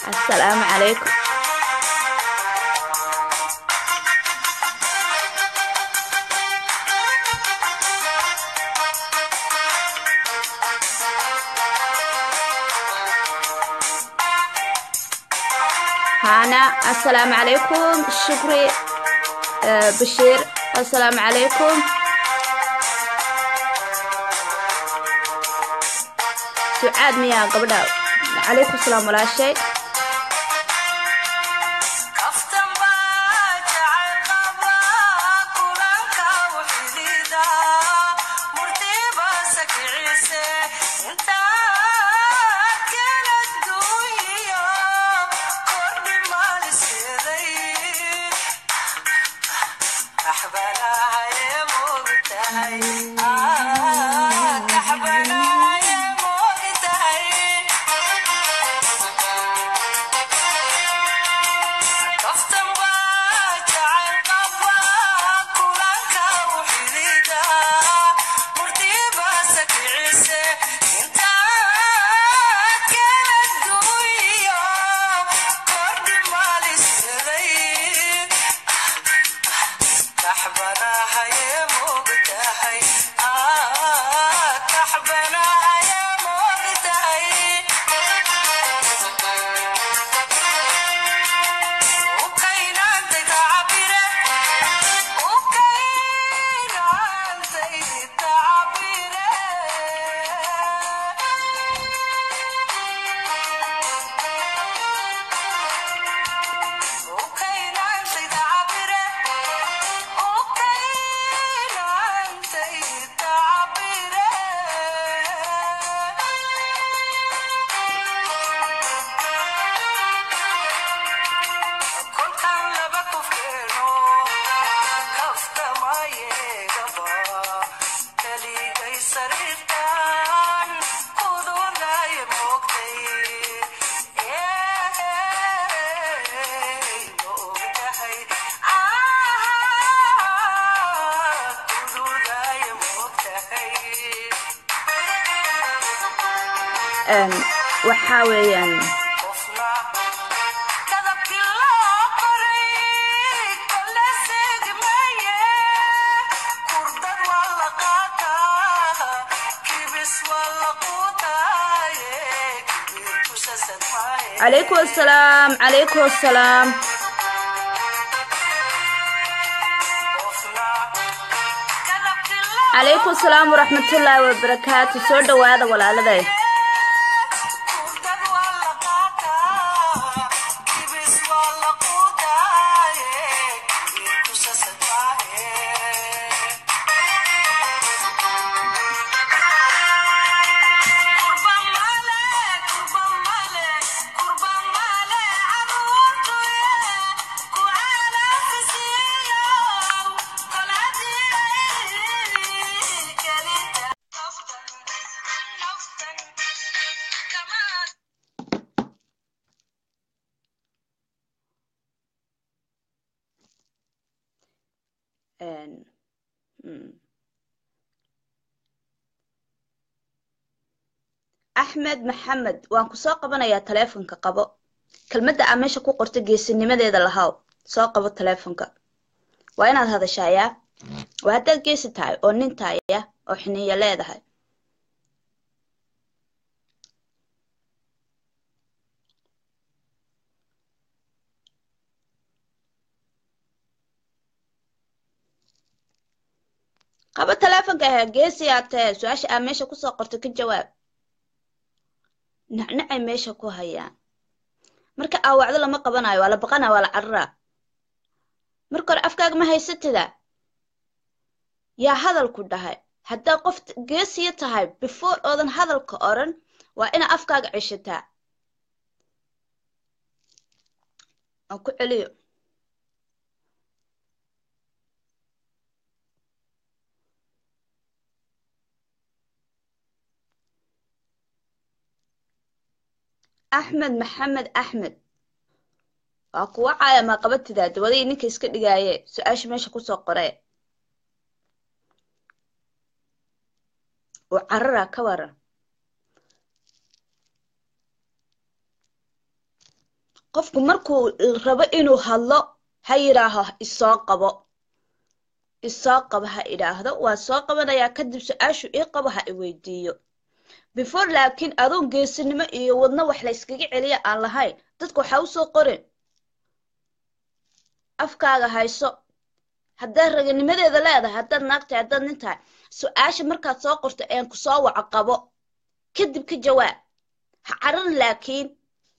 assalaamu calaykum هانا السلام عليكم شكري آه، بشير السلام عليكم سعاد ميا قبل عليكم السلام ولا شيء kaftan baa jacayl qabaa kulanka wuxidida murtiba sakicise intaad kala duuyiyo kordhi maaliseeday kaxbanahaye moogtahay kaxbanahaye moogtahay kaftan baa jacayl qabaa kulanka wuxidida murtiba sakicise intaad kala duuyiyo kordhi maalisaday kaxbanahaye moogtahay kaxbanahaye moogtahay ukaynantay tacabire ukaynantay tacabire ukaynantay tacabire ukaynantay tacabire kolkan laba kufkeeno kaftamayeegaba keligay sariirtan kudunaye moogtay ma ogtahay kudunaye moogtahay Een, waxaa weeyaan qofna kadabkii loo qoray kala segmaye kurdad waa la qaataa kibis waa la quutaaye kibir kusasad maahe عليكم السلام عليكم السلام qofna kadabkii loo عليكم السلام ورحمة الله وبركاته سو دواada walaaladay kurdad waa la qaataa kibis waa la quutaaye kibir kusasad maahe kurba male kurba male kurba male caruurtuye ku calaafisiyo qolaadii kelida naftan naftan kama Een, hmm. axmed maxamed waan ku soo qabanayaa taleefonka qabo kelmadda aa meesha ku qorta geesinimadeeda lahaw soo qabo taleefonka waa inaad hadashaayaa waa haddaad geesi tahay oo nin taaya oo xiniya leedahay qabo taleefonka ahaa geesi aad tahay su-aasha aa meesha kusoo qorta ka jawaab nacnacay meesha ku hayaan marka aawacdo lama qabanayo waa la baqanaya waa la cararaa marka hore afkaaga ma haysatida yaa hadalku dhahay haddaa qof geesiya tahay before oodan hadalka odhan waa inaa afkaaga ceshataa aan ku celiyo axmed maxamed axmed waa kuwa caaya maa qabatidaa dawadii ninka iska dhigaaye su-aasha meesha kusoo qoree oo carara ka waran qofku markuu rabo inuu hadlo ha yidhaaho isoo qabo isoo qabo ha idhaahdo waa soo qabanayaa kadib su-aashu ii qabo ha iweydiiyo before laakiin adoon geesinimo iyo wadno wax la yskaga celiya aan lahayn dadka waxaa usoo qorin afkaaga hayso haddaad raganimadeeda leedahay haddaad naag tahay haddaad nin tahay su-aasha markaad soo qorto een ku soo waco qabo kadib ka jawaab ha caran laakiin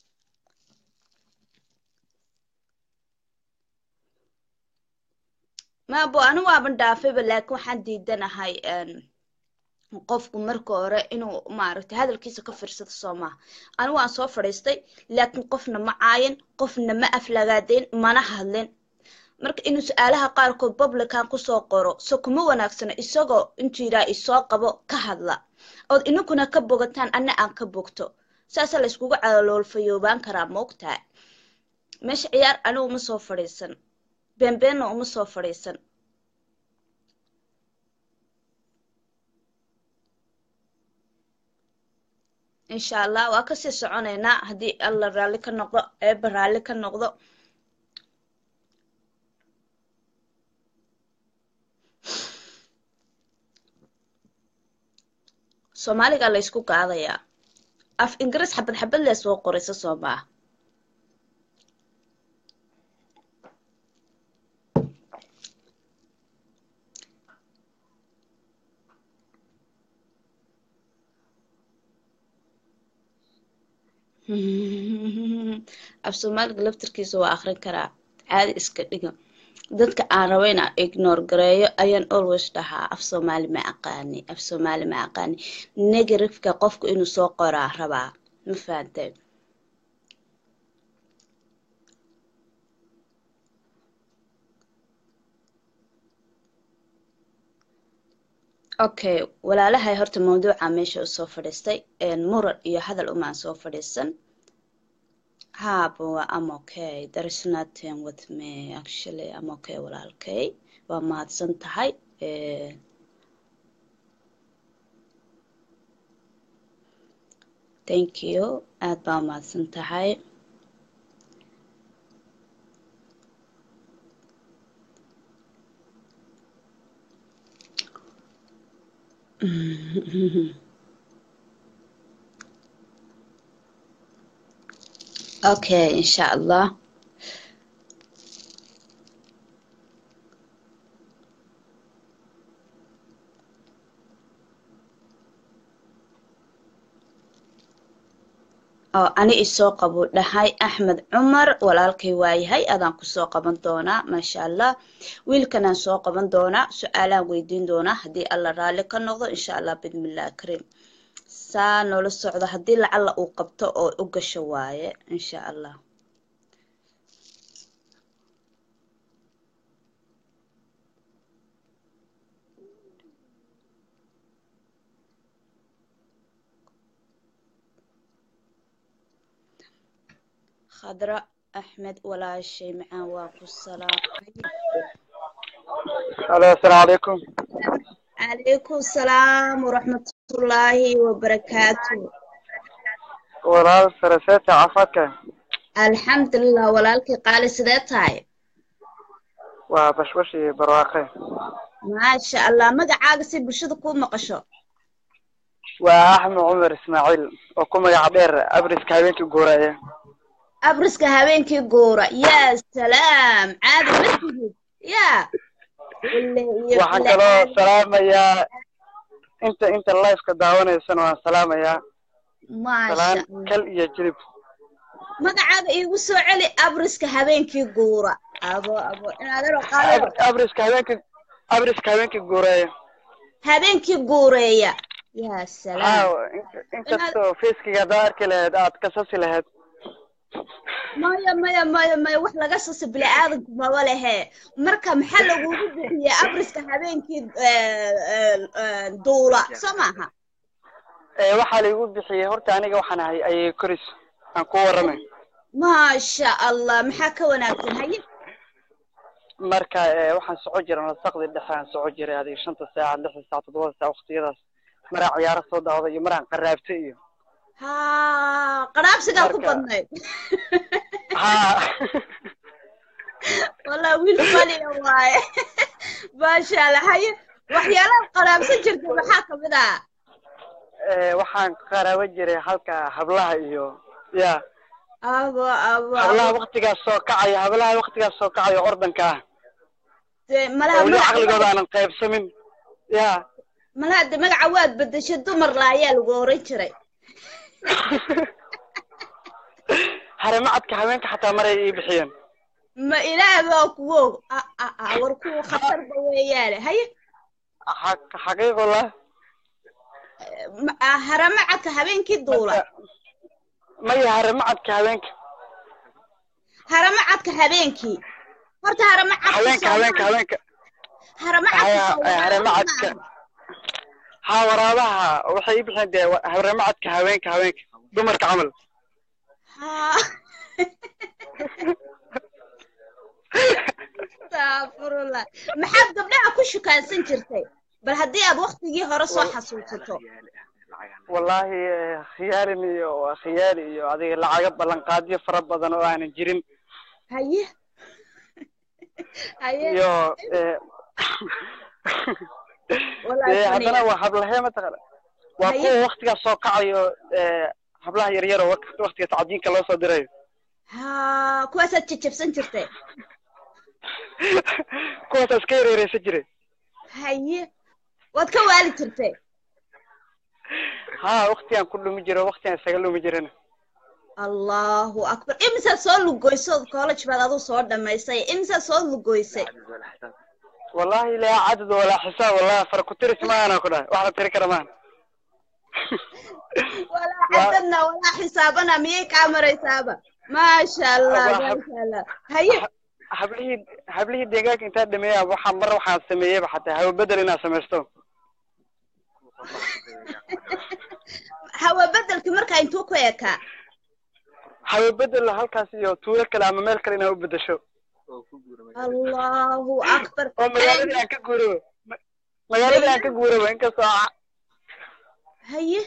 maabo ani waaban dhaafayba laakiin waxaan diidanahay qofku marka hore inuu maaragtay hadalkiisa ka fiirsado soo maaha ani waan soo fadhiistay laakiin qofna ma caayin qofna ma aflagaadeyn mana hadlin marka inuu su-aalaha qaarkood publican kusoo qoro so kuma wanaagsano isagoo intuu yidhaha isoo qabo ka hadla ood ininkuna ka bogataan anna aan ka bogto saasa la yskugu caloolfayoobaan karaa maogtahay meesha ciyaar ani uma soo fadhiisan beenbeenna uma soo fadhiisan insha allah waa kasii soconaynaa haddii alla raalli ka noqdo eeba raalli ka noqdo soomaaliga la ysku qaadayaa af ingiriis xabad xabad lee soo qoraysa soo maaha af soomaaliga laftarkiisa waa akrin karaa caadi iska dhiga dadka aan rabo inaan ignore gareeyo ayaan always dhahaa af soomaali ma aqaani af soomaali ma aqaani negativeka qofku inuu soo qoraa rabaa ma fahanteen okay walaalahay horta mawduuca meesha usoo fadhiistay muran iyo hadal umaan soo fadhiisan haba waa am okay there is nothing with me actually am okay walaalkay waa mahadsan tahay thank you aad baa mahadsan tahay okay insha allah oo ani isoo qabu dhahay axmed cumar walaalkay waayahay adaan kusoo qaban doonaa maasha allah wiilkanaan soo qaban doonaa su-aalaan weydiin doonaa haddii alla raalli ka noqdo insha allah bidmillahi kariim saa noola socdo haddii lacalla uu qabto oo u gasho waaye insha allah khadra axmed walaashay macaan waa ku salaamay alo asalaamu calaykum calaykum salaam waraxmatullaahi wabarakaatu walaal saraseeta caafimaadka alxamdulilah walaalkii qaali sidee tahay waa bashbash iyo barwaaqe maasha allah magacaaga si bulshada kuu maqasho waa axmed cumar ismaaciil oo ku magaca dheer abriska habeenkii guuraya abriska habeenkii guura yaa salaam caadi ma tihid yaa waxaan kaloo salaamayaa inta inta lifeka daawanaysana waan salaamayaa maasha salaan allah kal iyo jilib magacaaga iigu soo celi abriska habeenkii guura abo abo inaadaro qaaliyo Ab- abriska habeenkii abriska habeenkii guuraya habeenkii guureeya yaa salaam haa in- inkastoo feeskiga haddaa arki lahayd aad kasasi lahayd maya maya maya maya wax laga sasa bini-aadanku maba lehe marka maxaa lagugu bixiyey abriska habeenkii eh, eh, eh, duula soo maaha ee waxaa laigu bixiyey horta aniga waxaan ahay ayay koris aan ku warramay maasha allah maxaa ka wanaagsan haye marka ee, waxaan soco jiray nasaqdi dhexe aan soco jiray adiga shanta saaca lixda saac toddobada saac waqtiyadaas maraan ciyaaro soo daawda iyo maraan qaraabto iyo ha qaraabsigaa ku Marka- badnayd haa wallah wiil faliya waaye maasha allah haye waxyaalaha qaraabsan jirta maxaa kamid ah Eh, waxaan qaraabo jiray halka hablaha iyo ya abo abo hablaha abo waktigaas soo kacaya hablaha waktigaas soo kacaya ordanka ah dee malaha oo weli magaca caqligooda waad- aanan qaybsamin ya malaha de magaca waad bedeshay dumar la ayaa lagu oran jiray haramacadka haweenka xataa maray ii bixiyeen ma ilaah baa kuwo ah ah ah war kuwa khatarba weeyaane haye Xaq- xaqiiqullah ma- ah, haramacadka habeenkii duula maya haramacadka haweenka haramacadka habeenkii horta haramacadka haweenka haweenka haweenka haramacadka Haya, soo waraaba haramacadka. maaha. haa waraabaha waxay ii bixiyeen dee wa- haramacadka haweenka haweenka dumarka camal Haa. Astaghfirullah. maxaad gabdhaha ku shukaansan jirtay bal haddii aad waktigii hore soo xasuusato wallaahi eh, khiyaalin iyo khiyaali iyo adiga lacaga ballanqaadyo fara badan oo aanan jirin haye haye iyo eh, Wallaahi dee funny. haddana waa hablahee mataqana waa Haye. kuwa waktigaas soo kacayo eh, hablaha yaryar oo wak- waktiga tacdiinka loo soo dirayo haa kuwaasaad jajabsan jirtay kuwaasaa iska yareereysan jiray haye waad ka waali jirtay haa waktigaan ku dhumi jiro waktigaan isaga dhumi jirana allahu akbar imisaad soo lugoysay college baad aduu soo dhamaysay imisaad soo lugoysay wallahi laa cadad walaa xisaab wallahi fara ku tiris maana ku dhahay wax la tiri kara maahan walaa Waa- cadadna walaa xisaabana miyay kaa maraysaaba maasha allah Waa hab- maasha allah haye hablihii hablihii deegaanka intaa dhameeya waxaa mar waxaan sameeyeyba xataa hawa bedel inaan samaysto hawa bedelki markaa intuu ku ekaa hawa bedel halkaas iyo tuulo kale ama meel kale inaan u bedesho allahu akbar oo magaaladii aan ka guuraba Ma- magaaladii aan ka guuraba inkastoo a- haye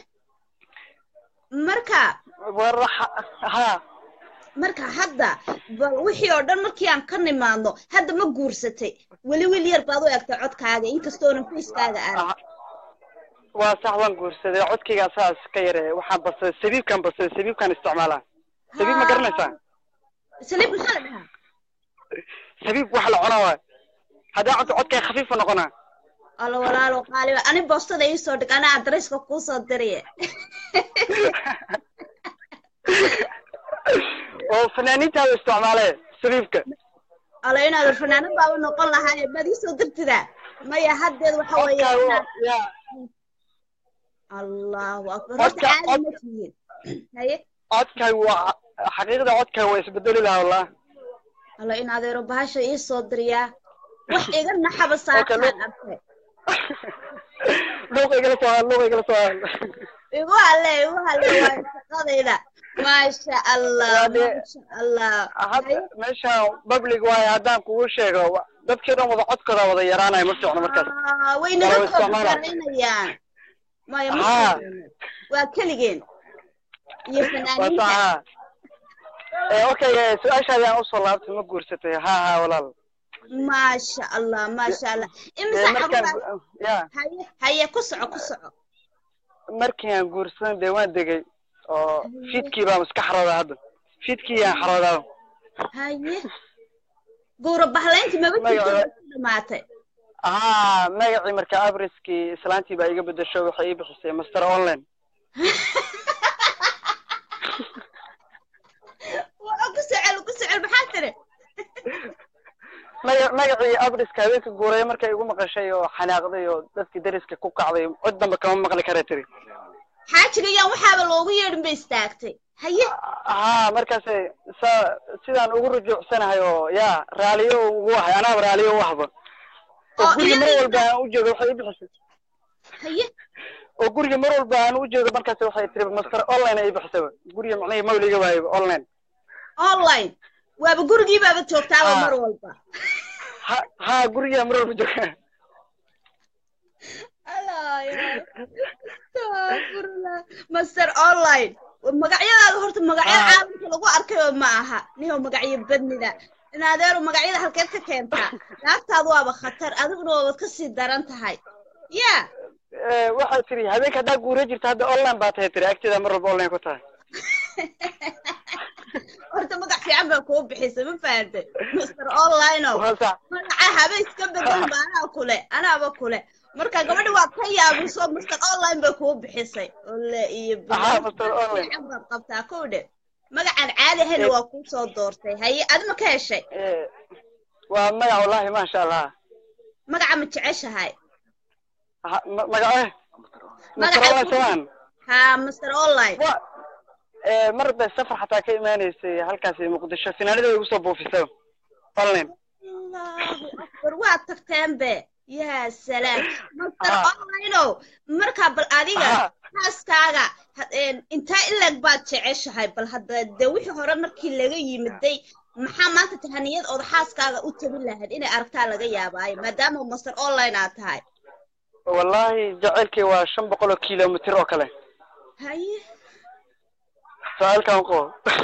marka war ha- haa marka hadda bal wixii oo dhan markii aan ka nimaadno hadda ma guursatay weli wiil yar baad u egtay codkaaga inkastoonan fayskaaga aan ah, waa sax waan guursaday codkayga saas ka yare waxaan basaday sabiibkaan basaday sabiibkaan isticmaalaa sabiib ma garanaysaa saliib maxaa la dhahaa sabiib wax la cuna waay haddaa cunto codkay khafiifu noqonaa alla walaalo qaaliba ani boostada ii soo dhig anaa adreyska kuu soo diriye oo fanaaniintaada isticmaalee sabiibka alla inaadan fanaanad baaba noqon lahaa maad ii soo dirtidaa maya haddeed waxa weeye codkaaga inaad yaa allahu akbar horta Codka- caadi cod- ma tihiin haye codkaaga waa xaqiiqda codkaaga waa isbedeli lahaa wallah alla in adeero bahasha ii soo diriyaa wax iga naxaba saakaan look. arkay luuqa igala soo haal luuqa igala soo haal igu halle igu halle waa shaqadayda maasha allah Waa dee- maasha allah hadda meeshaan public waaye haddaan kugu sheego wa- dadkii dhan wada codkooda wada yaraanaya ma fiicno markaas Ah, way Waa naga la isticmaalaa. koobasaaraynayaan maya ma Haa. fiicno. waa keligeen iyo waa fanaaniinta saxa Eh, okay eh, su-aashaadi aan usoo laabtay ma guursatay haa haa walaal maasha allah maasha allah Eh, imisa markaan xabaa ya haye haye ku soco ku soco markii aan guursadan dee waan degay oo fiidkii baan iska xaroodaa hadda fiidkii yaan xaroodaa haye gowra bahlaynti maba Magaca- jirto ku dhamaatay haa magacii marka abriskii islaantii baa iga bedesho waxay ii bixisay master online waa ku socel ku socel maxaa tiri maga magacii abriska habeenka guuraya markay igu maqashay oo xanaaqday oo dadkii dariska ku kacday cod dambe kama maqli kara tiri xaajiga yaan waxaaba loogu yeedhin bay istaagtay haye haa markaasay sa sidaan ugu rujuucsanahay oo yaa raaliyo ugu ahay anaaba raaliyo u ahba oo Oo guriga mar iyadii- walba aan u joogo waxay ii bixisay haye oo guriga mar walba aan u joogo markaas waxay tiri master online ay ii bixisayba guriga macnihii mawliga waayba online online waaba gurigii baaba joogtaaba Ah. mar walba ha haa guriga mar walba jooga Astaghfirullah. master online magacyadaada horta magacyo Ah. caalamka lagu arkayoo ma aha nihow magacyo badnida in adeeru magacyada halkeed ka keentaa naagtaadu waaba khatar adiguna waabad ka sii daran tahay ya Eh, waxay tiri habeenka haddaa guura jirta hadda online baa tahay tiri agteeda mar walba online ku tahay horta magac fiican baa kuu bixisay ma fahantay master online o waa sax magaca habe iska bedel ba anaa kule anaaba kule marka gabadhi waad ka yaabiso master online bay kuu bixisay ole iyo Aha, Master Online. fiican baad qabtaa kow dhe magacan caadi ahayna waa kuu soo doortay haye adima ka heshay Eh, waa magac wallahi maasha allah magaca ma jeceshahay Ha- ma- magace Magaca- Master online samaan ha master online wa eh, mar bay safar xataa ka imaaneysay halkaasi muqdisho finaanada igu soo buufisay online allahu akbar waad tagteen be yaa salaam master Ah. online o marka bal adiga Aha. xaaskaaga ha- een, intaa ilag baad jeceshahay bal hadda de wixii hore markii laga yimiday maxaa maanta tahaniyad ood xaaskaaga u tabin lahayd inay aragtaa laga yaabaayo maadaama master online aad tahay wallahi jaceylkii waa shan boqol oo kilomitr oo kale haye su-aalkan qo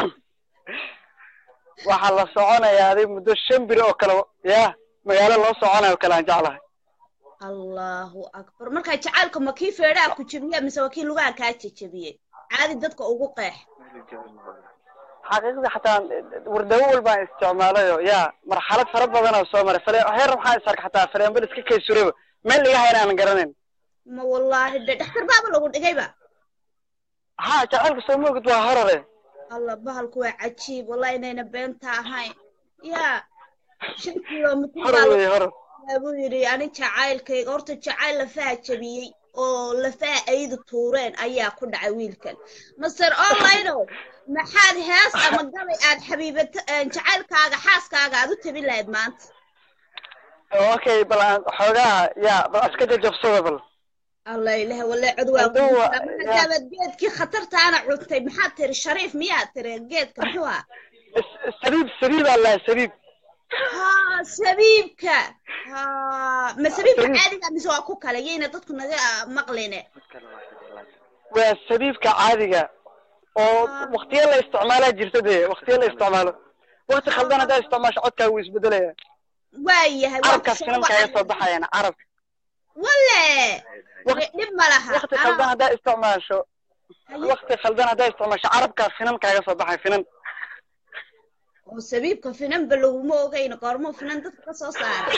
waxaa la soconayaa adig muddo shan biri oo kale ya magaalo loo soconayo oo kale aan jeclahay allahu akbar marka jacaylka ma kii feedhaa ku jebiya mise waa kii lugaha kaa jejebiyey caadi dadka ugu qeex xaqiiqdii xataa wardawo walbaan isticmaalayo ya marxalad fara badan oo soo maray fale heer waxaan is arkay xataa faleembal iska kaysurayba meel iga hayn aanan garanayn ma wallaahi de dhakhtar baaba lagu dhigayba ha jaceylka soo moogid waa horore allah bahalku waa cajiib wallahi inayna beenta ahayn yaa shan kilomitr baa horor wey horor lagaa buu yidhi ani jacaylkayga horta jacayl lafaha jabiyey oo lafaha aydu tuureen ayaa ku dhacay wiilkan master online o maxaad hees ama gabay aad xabiibato jacaylkaaga xaaskaaga aad u tabin lahayd maanta okay bal aan xoogaha ya bal iska jajabsada bal allah ilaah walle cod waa Hadduu kugu waa- jira. markaabaad geedkii khatartaana cuntay maxaad tiri shariif miyaad tiri geedka muxuu ah Is- saliib saliib aa lahaa saliib ha sabiibka ha ma sabiibka Sabiib. caadiga mise waa ku kale yayna dadku naga maqline waa saliibka caadiga oo waktiyo la isticmaalaa jirta dee waktiyo la isticmaalo wakti khaldan haddaa isticmaasho codkaa wuu isbedelaya waayahay waa carabkaa kusoo finan kaaga soo wacay. baxayaan carabka walle Waqti- dhib ma laha wakti Anaa- khaldan haddaa isticmaasho haye. wakti khaldan haddaa isticmaasho carabkaa finan kaaga soo baxay finan oo sabiibka finanba laguma ogayno goormo finan dadka ka soo saara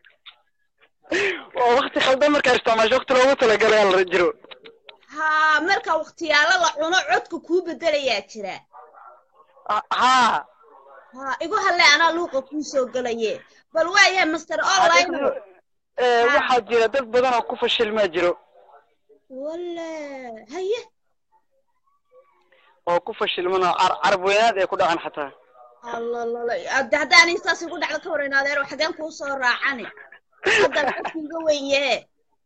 oo wakti khaldan markaa isticmaasho wakti loogu talagalay la jiro ha marka waktiyaalo la cuno codka kuu bedelayaa jira Ah, haa ha igu halle anaa luuqa kuu soo gelaye bal waayahay master online Xaqiiqdii, eh, Ha. waxaa jira dad badan oo ku fashilmaa jiro walle haye oo ku fashilman oo car- carab weynaad ay ku dhacan xataa allalala hadda haddaan intaas igu dhacdo ka waran adeer xageen kuu soo raacani haddaan qofkiiga wenyahe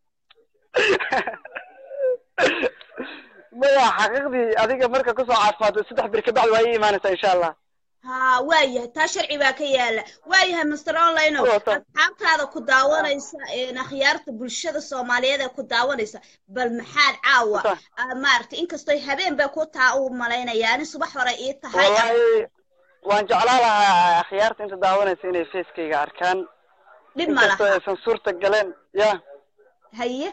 maya xaqiiqdii adiga marka kusoo caafimaado saddex bir kabacdi waa ii imaanaysaa insha allah ha waayahay taa sharci baa ka yaala waayahay master online o Wata. asxaabtaada ku daawanaysa een, akhyaarta bulshada soomaaliyeed ee ku daawanaysa bal maxaad caawa Wata. ah, maaragtay inkastoy habeen bay ku taa u malaynaya ani subax hore ii tahay wallahi waan jeclaa lahaa akhyaarta inta daawanaysa inay facekayga arkaan dhib ma inkastoo laha aysan suurta galeen ya haye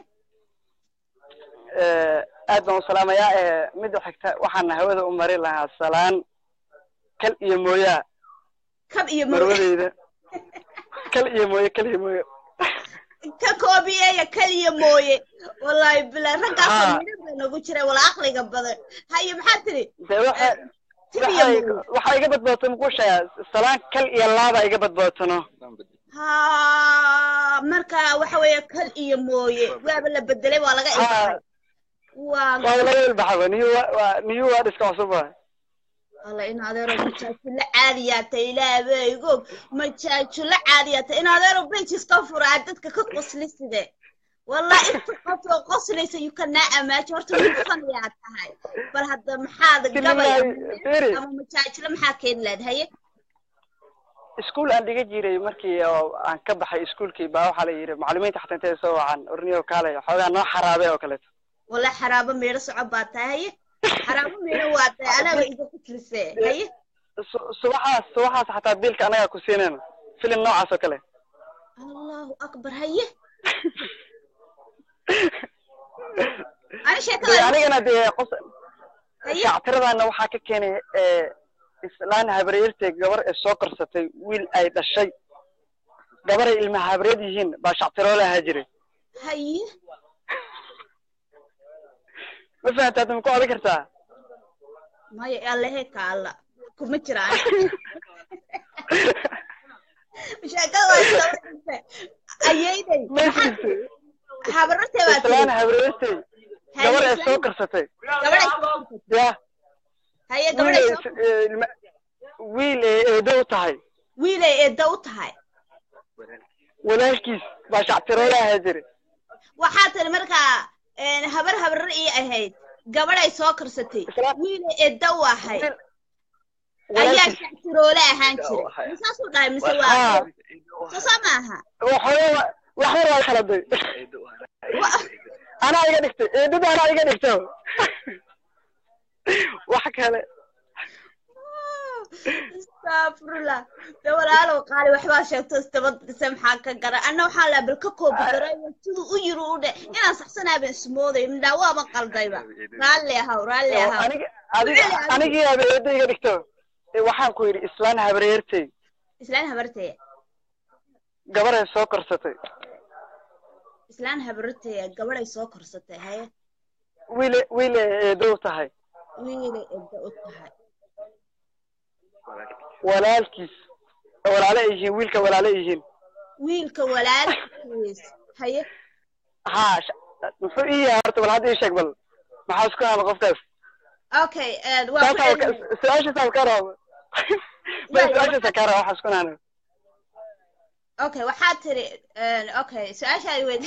eh, aad baan u salaamayaa eh, midda xigta waxaan hawada u mari lahaa salaan kal iyo mooyaa kab iyo mo marwadeyda kal iyo mooye kal iyo mooye ka koobiyeeya kaliya mooye wallahi bila raggaasoo Ha. midhan baa nagu jira wala aqliga badan haye maxaad tiri de waxa tib iyo waxay mooye waxaa iga badbaato muqushaa salaan kal iyo laaba iga badbaatano ha marka waxa weeye kal iyo mooye waaba la bedelay waa laga ha ilbaxay waa waa laga ilbaxaba niyu waa waa- niyu waa dhiska cusuba alla in adeero majaajulo caadiyaata ilaabeygoog majaajulo caadiyaata in adeero bejis ka furaa dadka ka qosli side wallahi inta qof oo qoslaysa you cannot imagine horta wiil fanayaa tahay bal hadda maxaad gabay Billahi, Firi. ama majaajulo maxaa keeni lahayd haye iskuul aan dhiga jiray markii oo aan ka baxay iskuulkii baa waxaa la yidhi macallimiinta xataa intay soo wacan orniyo kaalay xoogaa noo xaraabay oo kaleeto walla xaraabo meedho soco baa tahay haye xaraabo meedho waa tahay anaaba iga qoslisee haye su- subaxaas subaxaas xataa biilka anagaa ku siinayna filim noocaas oo kale allahu akbar haye ani sheekada anigana dee qos haye shactiradana waxaa ka keenay ee, islaan habaryartay gabar ee soo korsatay wiil ay dhashay gabaray ilma habaryad yihiin baa shactiroo lahaa jiray haye ma fahamta hadda ma ku odan kartaa maya allehe ka alla kuma jiraan sheekada waa isdaba ayeyday ma jirto habarartee baa islaan tiri habaryartay gabar ee soo korsatay gabadhay ya haye wiil gabadhay ay s- ee, ilma- wiil ee eedo u tahay wiilay eedda u tahay walaalkiis baa shactiroo lahaa jiray waxaa tiri markaa een, habar habarar ii ahayd gabadhay soo karsatay Isla- wiilay eedda u ahay Wiil- ayaa walaalkiis shactiroole ahaan jiray misaasuu dhahay mise waa haa soo maaha waxooga waxyar waa khaladay Wa- anaa iga dhigtay eedada anaa iga dhigto wax kale astafurlah de walaalow qaali waxbaa sheegto isdabadise maxaa ka gara anna waxaa laa bal ka koobi daro siduu u yiri u dhe inaan saxsanaaba ismooday midhaa waaba qaldayba raalli ahaw raalli ahaw aniga adiga anigii aba eeda iga dhigto ee waxaan ku yidhi islaan habaryartay islaan habartee gabaray soo korsatay islaan habartee gabadhay soo korsatay haye wiile wiile eedo u tahay wiilay edda u tahay walaalkiis walaale ay yihiin wiilka walaale ay yihiin wiilka walaalkiis haye haa sh- muxuu ii yahay horta bal hadda ii sheeg bal maxaa isku hama qofkaas okay een, waa ku saasaa celin su-aashaasa ka raba bal su-aashaasa ka raba waxaa isku hana okay waxaa tiri een, okay su-aashaadi weyd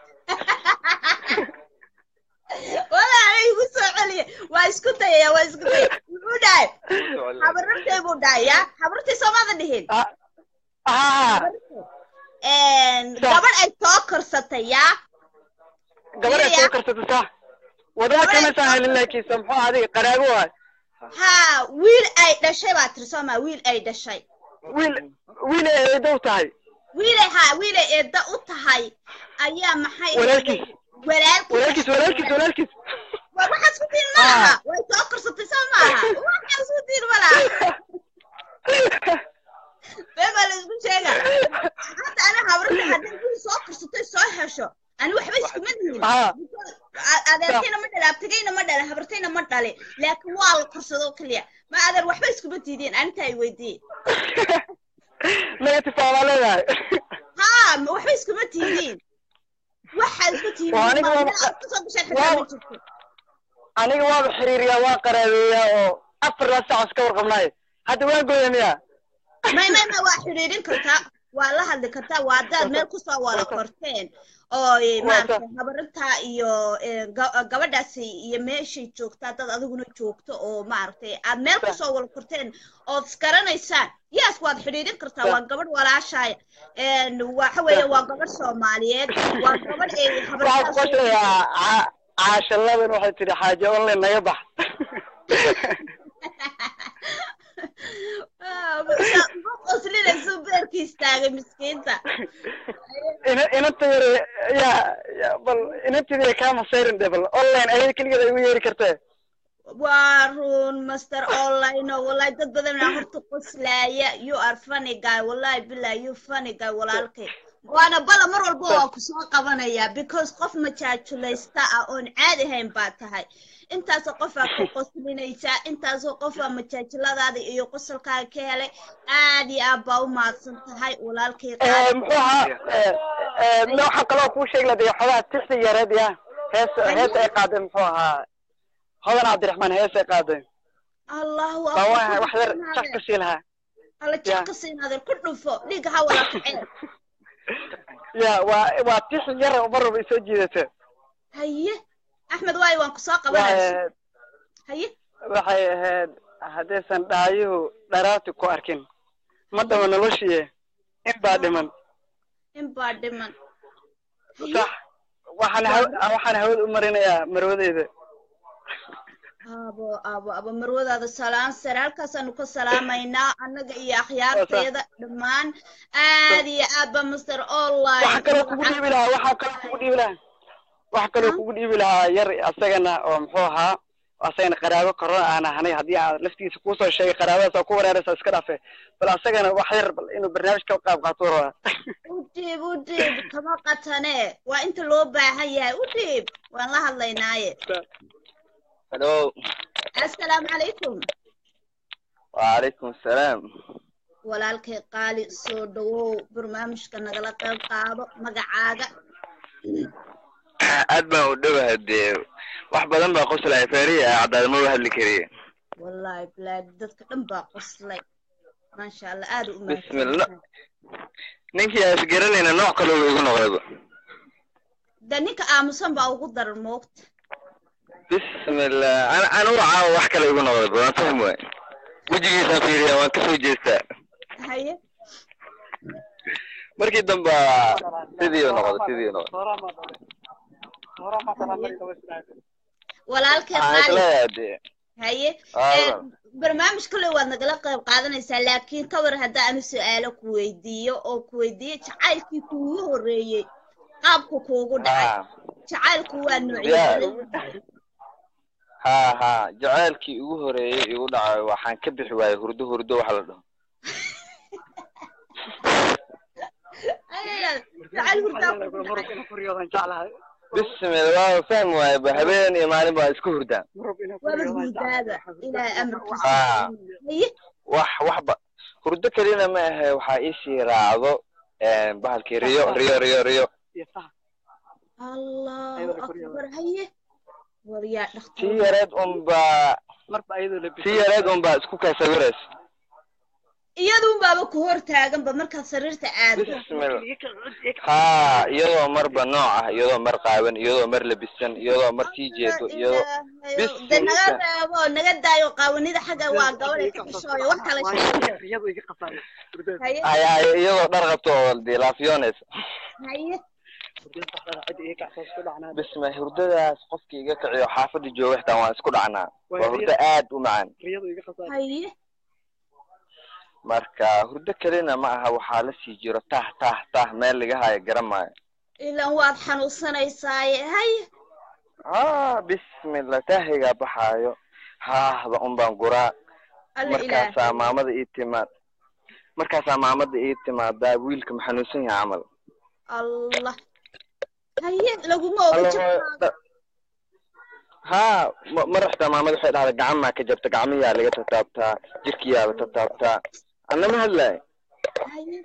walaala igu soo celiya waa isku dayaya waa isku dayaya muxuu dhahay habarartay buu dhahay ya habartay soomaada dhihin haa Een, Sa- gabadh ay soo korsatay ya gabar ay Iya. soo karsatay sa wadada Gabar ay kamaysan soo helin laakiinse muxuu adiga qaraabo waay haa wiil ay dhashay baa tiri sooma wiil ay dhashay wiil wiil ay eedow tahay wiilay haa wiilay eedda u tahay ayaa maxay Walaalkiis. walaalkiis walaalkiis walaalkiis walaalkiis waa waxaa isku diin ma laha way soo korsatay soo maaha waxaa isku diin ma laha been baa la isku sheega hadda ana habarta hadday wiil soo korsatay soo hesho ani waxba iskuma dihin haa A- adeertayna ma dhalin abtigayna ma dhalin habartayna ma dhalin laakiin waa la korsado keliya ma adeer waxba iskuma diideen aninta ay weydiye negative baa leedahay haa ma waxba iskuma tiidiin waxa isku tiidiin Waa aniga ma- waa- meel aad kasoo gashaan xitaa ma waa- jirto aniga waaba xiriiriyaa waa qaraabeeyaa oo afar la saac iska warqabnaay hadda waan gooya miya may may may waa xidhiidhin kartaa waa la hadli kartaa waa haddaad meel kusoo wada korteen oo eh, maaragtay habarintaa iyo eh, ga- gabadhaasi iyo meeshay joogtaa dad adiguna joogto oo maaragtay aad meel kusoo wada korteen ood isgaranaysaan yaas waad xidhiidhin kartaa waa gabadh walaashaaya En, waxa weeye waa gabadh soomaaliyeed waa gabadh ay waxaa ku habarintaa qoshayaa ca- caashaladan waxay tidhi xaaje online naga bax qoslinaysu beerki istaagay miskiinta ina- inanta yare yaa yaa- bal inantidii kaa masayrin dhe bal online ayay keligeed ay ugu yeeri kartee waa run master online oo wallahi dad badan aa horta qoslaaya you are funny guy wallahi billahi you funny guy walaalkay waana bala mar walba waa ku soo qabanaya because qof majaajulaysta ah oon caadi ahayn baa tahay intaasoo qofaa ku qoslinaysaa intaasoo qofaa majaajiladaada iyo qosolkaaga ka helay aad iyo aad baa u mahadsan tahay walaalkay Eh, qaali muxuu ahaa eh, eh, ma waxaa kaloo kuu sheegi lahaa dee xogaha tixda yareed ya hees hees ay qaaday muxuu ahaa hodan cabdiraxmaan hees ay qaaday allahu baa waa akbar wax yar jax ka sii lahaa alla Yeah. jaka siinaadeen ku dhufo dhiigga ha wada kaceen ya waa waa tix yar oo mar walba isoo jiidata haye axmed waayo waan ku soo qabanaya Waa- haye waxay ahayd haddaysan dhaayuhu dharaati ku arkin ma dhama noloshiye in baa dhiman in baa dhiman haye sax waxaan haw waxaan hawada u marinayaa marwadeyda abo abo abo marwadaada salaan sare halkaasaanu ka salaamaynaa annaga iyo akhyaarteeda dhammaan aad iyo aad ba master online waxaa kaloo kugu dhiibi lahaa waxaa kaloo kugu dhiibi lahaa waxaa kaloo kugu dhiibi lahaa yar asagana oo muxuu ahaa asagana qaraabo korona aan ahanay haddii aan laftiisa kuusoo sheegay qaraabadaas oo ku wareeraysa iska dhafe bal asagana wax yar bal inuu barnaamij ka qayb qaato rabaa u dhiib u dhiib kama qatane waa inta loo baahan yahay u dhiib waan la hadlaynaaye halo assalaamu calaykum wacalaykum asalaam walaalkay qaali soo dhawow barnaamijka nagala qayb qaado magacaaga aad baan u dhowahay dee wax badan baa qoslaya feerihi ah caddaada maba hadli kariye wallaahi bilaadi dadka dhan baa qoslay maasha allah aad u Bismillah. ninkii aan isgaranayna nooc kale uu igu noqdayba de ninka aamusan baa ugu daran moogta bismillah ana ana u caawa wax kale igu noqdayba waan fahmi waay wejigiisaan fiiriya waan kasoo jeestaa haye markii dambe sidii u noqday sidii u noqday walaalkay waxaan qaali isleeyahay dee haye Aa, ee, barnaamij kale waad nagala qayb qaadanaysaa laakiin ka war hadda aanu su-aalo ku weydiiyo oo ku weydiiyo jacaylkii kuugu horreeyey qaabku kuugu dhacay ha jacaylku waa Yeah. noocyo ha ha jacaylkii ugu horeeyey igu dhacay waxaan ka bixi waayey hurdo hurdo waxa la dhaho jacayl hurdaa kuugu dhacay bismillah waa fahmi waaye ba habeen iyo maalin baa isku hurdaan waaba hurdaada ilaahay amarkiisa Ah. haye wax waxba hurdo kelina ma ahe waxaa iisii raacdo bahalkii riyo riyo riyo riyo allahu akbar haye war yaa tii dhakhtar yareed unbaa marba ayadoo la tii yareed unbaa isku kay sawirays iyadun baaba ku hor taaganba markaad sariirta aado bismillah ha iyadoo marba nooc ah iyadoo mar qaawan iyadoo mar labisan iyadoo mar tii jeedo iyadoo Ilaahayow, de naga reebo naga daayo qaawanida xagga waa gabadha ka xishooya wax kala sheegay haye ay ay iyadoo dhar qabto oo dee laafiyooneys haye bisma hurdadaas qofkii iga kiciyo xaafada jooga xitaa waan isku dhacnaa waa hurdo aad u macaan haye marka hurdo kelina ma aha waxaa la sii jiro tah tah tah meel laga hayo garan maayo ilan waad xanuunsanaysaaye haye ah bismillah tahigaa baxaayo haahda un baan guraa alla markaasaa ilaahay maamada ii timaad markaasaa maamada ii timaadaa wiilka ma xanuunsan yahay camal allah haye laguma oga Alla jiro hooyo, dha- haa ma- mar xitaa maamada waxay dhahday gacan maa ka jabta gacmiyaa laga tataabtaa jirkiyaaba tataabtaa annama hadlaay haye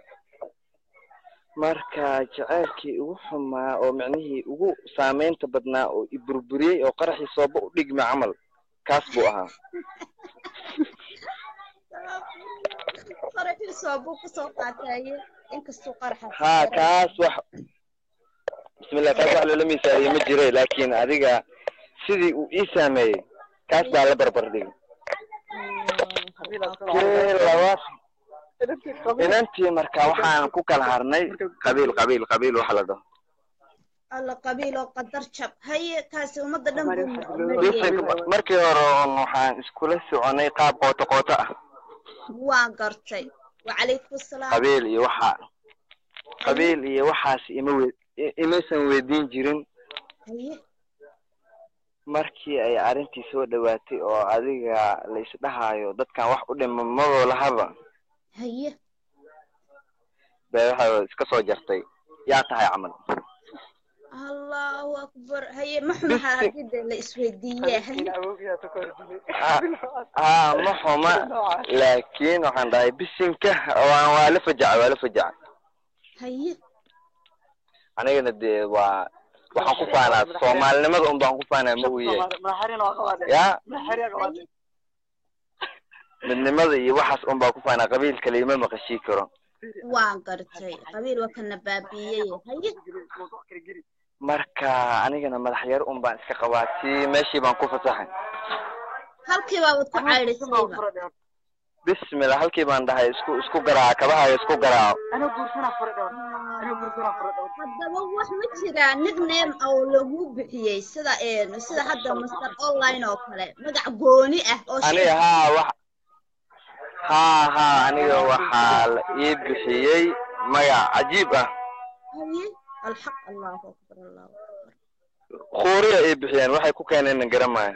marka jaceylkii ugu xumaa oo micnihii ugu saameynta badnaa oo i burburiyey oo qaraxii sooba u dhigma camal kaas buu ahaa qaraxiisoo buu kasoo qaatay haye inkastuu qaraxa haa kaas wax bismillah kaas wax loola miisaaliyo ma jire laakiin adiga sidii uu ii saameeyey kaas baa la barbar dhigay kii labaad inantii marka waxaan ku kala harnay qabiil qabiil qabiil waxa la dhaho alla qabiil oo qadar jab haye kaasi ummadda dhan buu bisinka mariyey markii hore oon waxaan iskula soconay qaab qooto qooto ah waan gartay wacalaykum asalaam qabiil iyo waxa qabiil iyo waxaas ima we i- imaysan weydiin jirin haye markii ay arrintii soo dhawaatay oo adiga la isdhahaayo dadkan wax u dhima madoo lahaba haye bay waxa iska soo jartay yaa tahay camal allahu akbar haye ma xumaha haddii dee la isweydiiye haye haa ma xuma laakiin waxaan dhahay bisinka waa waa la fajaca waa la fajaca haye anigana dee waa waxaan ku faanaa soomaalinimada un baan ku faanaa ma uu yahay ya midnimada iyo waxaas un baan ku faanaa qabiil kale ima maqashii karo waan gartay qabiil waa kana baabiiyey haye marka anigana madax yar un baan iska qabaa si meeshii baan ku fasaxay halkii baabad ku caydhisayba bismillah halkii baan dhahay isku isku garaaca kabahayo isku garaaco haddaba wax ma jiraa nickname oo lagu bixiyey sida een sida hadda master online oo kale magac gooni ah oo aniga haa wax haa haa aniga waxaa la ii bixiyey magac cajiib ah haye alxaq allahu akbar allahu akbar khuuriya ii bixiyeen waxay ku keeneen garamaayo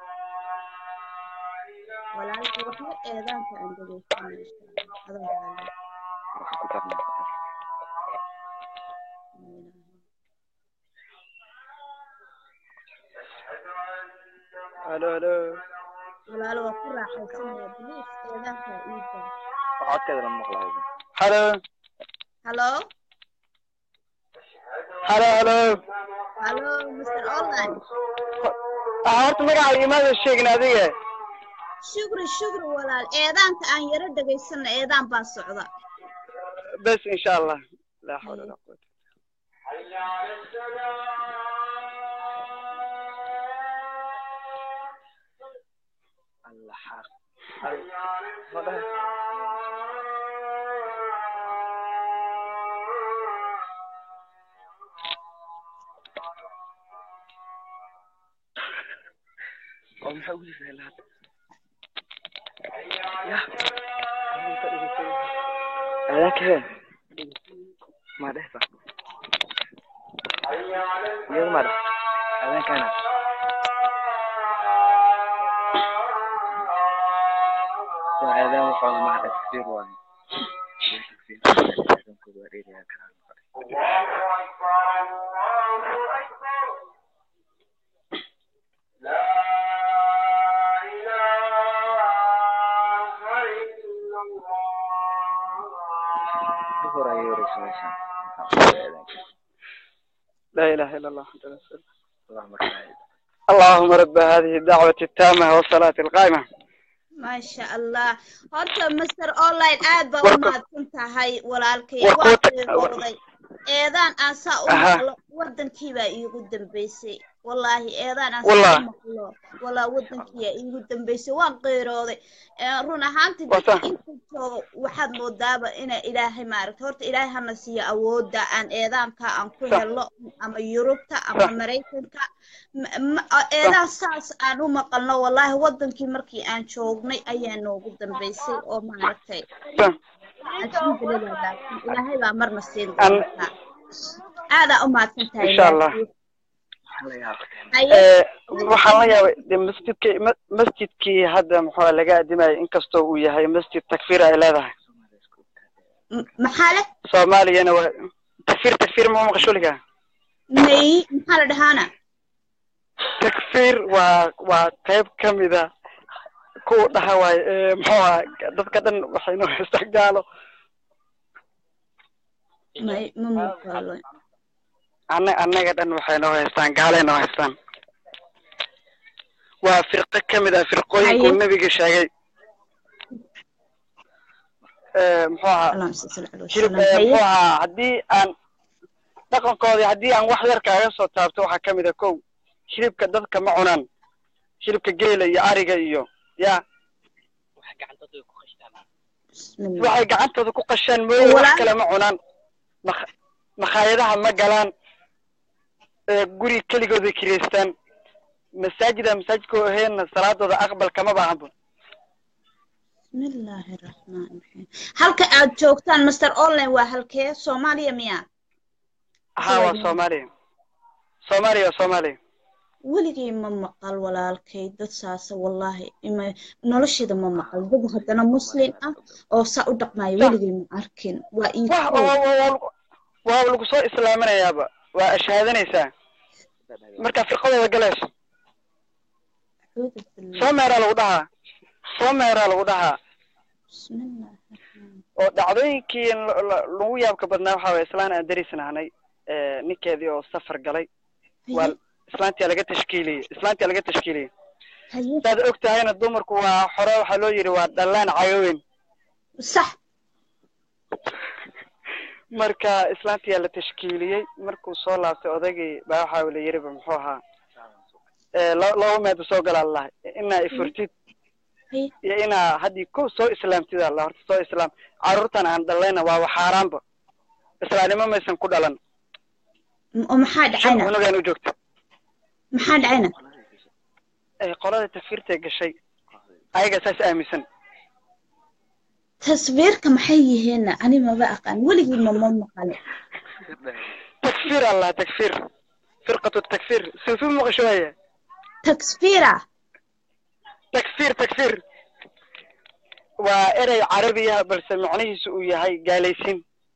walaalka waxba eedaanka aan dhegeysanay adoo raali halo halo walaalo waa ku raaxaysanaya biliis eedaanka iida codkeeda lama maqlayo halo hallo halo halo hallo mr online ah horta magaca imaada sheegin adiga shukri shukri walaal eedaanka aan yaro dhegaysana eedaan baa socda bes insha allah laa xawla walaa quwata allah xaq oo maxaa ugu jirtaa ilaa hadda ya aadankee ma dhehta iyada ma dheh aadankana waa aadaan waxooda ma dheh takfiir waaye takfiir aadankooda waa dheerayaa karaan duhur ayay wareysa meeshan لا إله إلا الله محمد رسول الله اللهم صل اللهم رب هذه الدعوة التامة والصلاة القائمة maasha allah horta master online aad baa u Warka- mahadsan tahay walaalkay War- waa warka- qiiqooday eedaan aan saa u Aha. maqlo wadankii baa iigu dambeysay wallaahi eedaan aan Wallah. saa u maqlo walaa wadankiiyaa iigu dambeysay waan qiirooday Eh, run ahaantii Waa dadka sax. inta jooga waxaad moodaaba ina ilaahay maaragta horta ilaahay hana siiyo awoodda aan eedaanka aan ku Sax. helo ama yurubta ama Sax. maraykanka Ma- ma- a- eedaan saas aan u maqalno wallaahi wadankii markii aan joognay ayaa noogu dambeysay oo maaragtay صح. alxamdulilah laakiin ilaahay baa marna siin An- doontaa aadaa u mahadsan tahay Insha Allah. laakiin. la yaabay Haye, Eh, waxaan la yaabay de masjidkii ma- masjidkii hadda muxuu laga adimayay inkastoo uu yahay masjid takfiir ay leedahay m- maxaa leh soomaaliyana waa takfiir takfiir ma maqshuliga may maxaa la dhahaana takfiir waa waa qayb ka mida kuwa dhaha waaye eh, muxuu ahaa dadka dhan waxay noo haystaan gaalo may ma muuqalo ana annaga dhan waxay noo haystaan gaalay noo haystaan waa firqo ka mid ah firqooyinkuu Haye. nebiga sheegay Eh, muxuu ahaa allahuma salli ala hilib wasalam eh, haye muxuu ahaa haddii aan dhaqankoodii haddii aan wax yar kaaga soo taabto waxaa ka mid a kow hilibka dadka ma cunaan hilibka geela iyo ariga iyo ya bismillah waxay gacantooda ku qashaan mooye wax Walaal- kale ma cunaan mak- makhaayadaha ma galaan ee guri keligooday kireystaan masaajida masaajidka aheenna salaadooda aqbal kama baahanba bismillaahi raxmaani raxiim halka aad joogtaan master online waa halkee soomaaliya miya haa waa Soomaaliya. soomaaliya soomaaliya waa soomaaliya weligay ma maqal walaalkay dad saasa wallaahi ima nolosheeda ma maqal dad haddana muslim ah oo saa u dhaqmaayo weligay ma arkin waa ii wa kow. wa- wa- wa- waa lagu soo islaaminayaaba waa ashhaadanaysaa markaa firqadooda galayso Acuudu billah. soo meeraa lagu dhahaa soo meeraa lagu dhahaa bismillaahi raxmaani oo dhacdooyinkii la- la- lagu yaabka badnaa waxaa waye islaan aan darisnahnay ninkeedii oo safar galay waa haye islaantii laga tashkiiliyey islaantii laga tashkiiliyey haye saad og tahayna dumarku waa xore waxaa loo yidhi waa dhallaan cayoweyn sax marka islaantii la tashkiiliyey markuu soo laabtay odaygii baa waxaa la yidhiba muxuu ahaa Eh, la- laba meed soo gala allah inaa ifurtid haye iyo inaa haddii ko soo islaamtid allah horta soo islaam carruurtan aan dhalayna waa xaaraanba islaamnimo maysan ku dhalan oo maxaa shan dhacayna cunugaan u joogta maxaa dhacayna ee qolada takfiirtay gashay ayaga saas aaminsan taswiirka maxay yihiinna ani maba aqaan weligii mama maqalin takfiir allah takfiir firqatu takfiir suufi maqasho haya taksfiira takfiir takfiir waa erey carabiya balse macnihiisu uu yahay gaalaysiin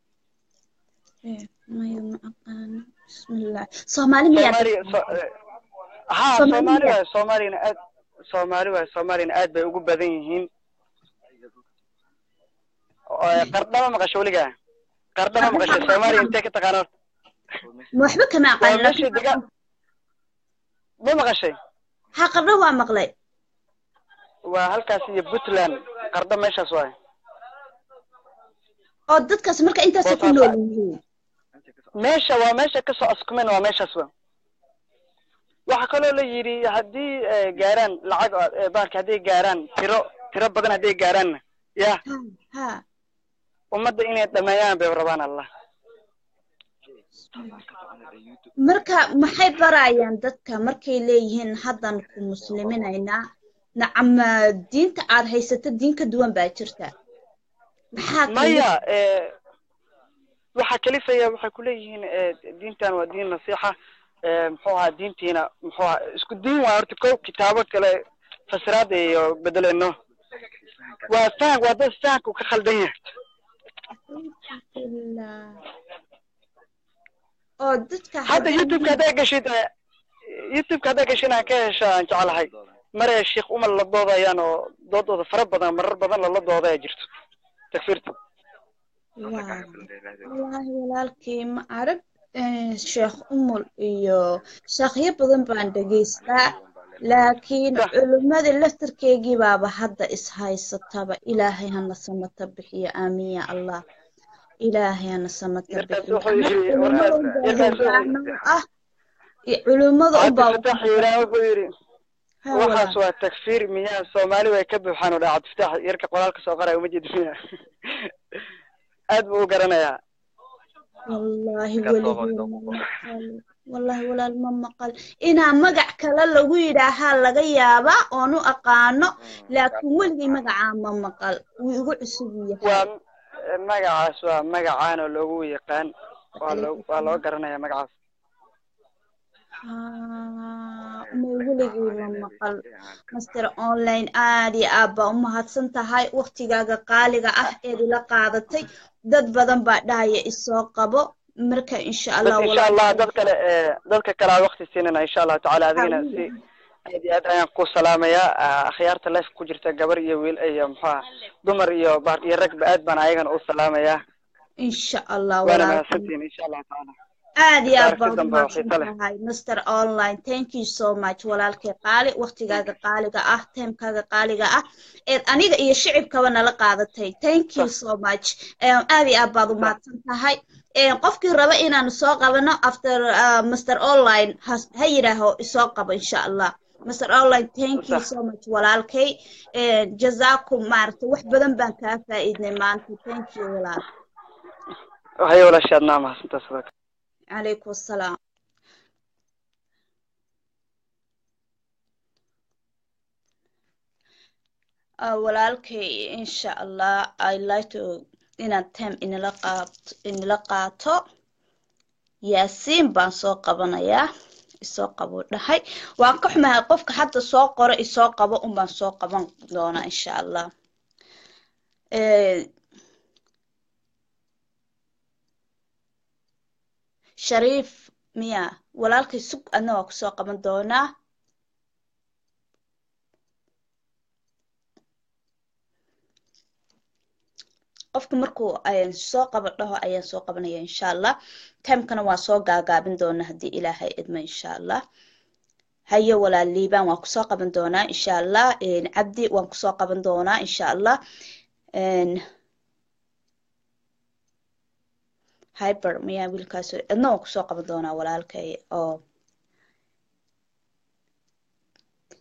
maya ma aqaano bismillah soomaali miyaa soomaaliya so- eh, haa Soomaali soomaali miyaa? waay soomaaliyana aad soomaali waay soomaaliyana aad bay ugu badan yihiin Oo, eh, qardhama maqasho weligaa qardhama maqasho soomaaliya intee ka taqaana horta ma waxba kama waa aqaan meesha degaan ma maqashay ha qardho waa maqlay waa halkaas iyo puntland qardho meeshaas waay oo dadkaas marka intaasay ku nool yihiin meesha waa meesha kasoo askumeen waa meeshaas wa waxaa kaloo la yidhi haddii eh, gaaraan lacag oo- eh, baarka hadday gaaraan tiro tiro badan hadday gaaraanna ya ha ha ummadda inay dhameeyaan bay rabaan allah marka maxay barayaan dadka markay leeyihiin haddan ku musliminaynaa nacama diinta aad haysato diin ka duwan baa jirta maxaa kale- maya eh, waxaa kalifaya waxay kuleeyihiin eh, diintan waa diin nasiixa eh, muxuu ahaa diintiina muxuu ahaa isku diin waa horta ko kitaabo kale fasiraada iyo bedeleno waa fahan waa dad fahanku ka khaldan yahay Ilaa. oo dadka hadda youtubeka hadday gashid eh, youtubeka hadday gashid aan ka hesho aan jeclahay mare sheekh umar la doodayaan oo doodooda fara badan marar badan lala doodaya jirto takfiirta Waa. wallaahi walaalkii ma arag eh, sheekh umul iyo sheekhyo badan baan dhegaystaa laakiin Sah. culimmada laftarkeygii baaba hadda is haysataba ilaahay hana samata bixiyo aamin ya allah ilaahay hana samata Yarkaas bixiyo wuxuu yidhi, culimmada warkaas- unbaa yarkaas wuxuu- hogaano u ah iyo culimmada hadda unbaa fataax yidhaah wuxuu yidhi Ha, waxaas walaal. waa takfiir miyaa soomaali way ka buuxaan oo dhaa cabdifataax yarka qoraalka soo qoraya uma jeedi miya aad buu u garanayaa wallaahi weligii ma maqal wallaahi walaal ma maqal inaa magac kale lagu yidhaahaa laga yaabaa oon u aqaano laakiin weligii magacaa ma maqal wuu igu cusub yahay waa magacaas waa magacaan oo loogu yaqaan waa loo waa loo garanaya magacaas Ah, ma weligii ma maqal master online aad iyo aad baa u mahadsan tahay waqtigaaga qaaliga ah eed ila qaadatay dad badan baa dhahaya isoo qabo marka insha allah bas insha allah walaal- dad kale ee dad kale aa waqti siinana insha allahu tacaala adigana si aad iyo aad ayaan ku salaamayaa Ah, akhyaarta life ku jirta gabar iyo wiil iyo muxuha dumar iyo baar iyo ragba aad baan ayagana u salaamayaa insha allah waana walaal mahadsantihiin insha allahu tacaala aad iyo aad Taariikh baad dambe oo xiiso leh. umahadsantahay master online thank you so much walaalkay qaali waqtigaaga qaaliga ah timekaaga qaaliga ah eed aniga iyo shicibkaba nala qaadatay thank you so much Em, aad iyo aad baad umahadsan tahay Em, qofkii raba inaanu soo qabano after uh, master online has- ha yidhaaho isoo qabo insha allah master online thank you so much walaalkay Em, jazaakum maaragtay wax badan baan kaa faa'iidnay maanta thank you walaal waxay walaashaad naa mahadsantaa sidoo kale عليكم السلام آه، walaalkay insha allah i like to inaad time inala qaato inala qaato yaasiin baan soo qabanayaa isoo qabo dhahay waan ka xumahay qofka hadda soo qoro isoo qabo un baan soo qaban doonaa insha allah Eh, shariif miya walaalkay sug adna waa kusoo qaban doonaa qofka markuu ayaan soo qaban dhaho ayaan soo qabanaya insha allah timekana waa soo gaagaabin doonaa haddii ilaahay idmo insha allah hayo walaal liibaan waan kusoo qaban doonaa insha allah Een, cabdi waan kusoo qaban doonaa insha allah Een, hyper miyaa wiilkaas idna waan kusoo qaban doonaa walaalkay oo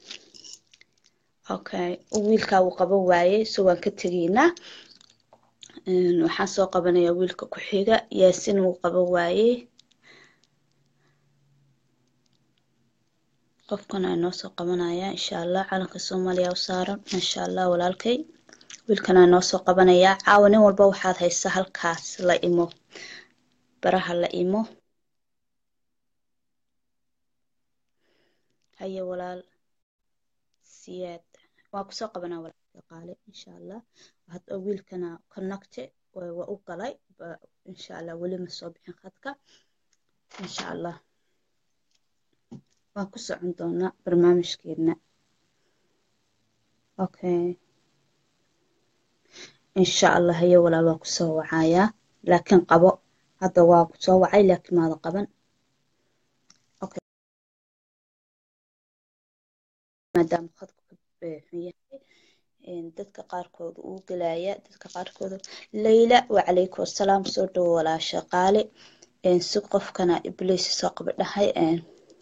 okay wiilkaa wuu qaban waaye so waan ka tegaynaa Een, waxaan soo qabanayaa wiilka ku xiga yaasin wuu qaban waayey qofkan aa noo soo qabanayaa insha allah calanka soomaaliya u saaran insha allah walaalkay wiilkan aa noo soo qabanayaa caawa nin walba waxaad haysaa halkaas la imo baraha la imo haye walaal siyaad waa kusoo qabanaa walaalka qaale insha allah hadda wiilkana connecte waa waa u galay ba- insha allah weli ma soo bixin khadka insha allah waan ku socon doonaa barnaamijkeena okay insha allah haye walaal waa kusoo wacayaa laakiin qabo hadda waa kusoo wacay laakiin maada qaban okay maadaama khadku ka eh, xun yahay een, dadka qaarkood uu gelaya dadka qaarkood layla wacalaykum assalaam soo dhowo walaasha qaale een, si qofkana ibliis soo qaba dhahay een,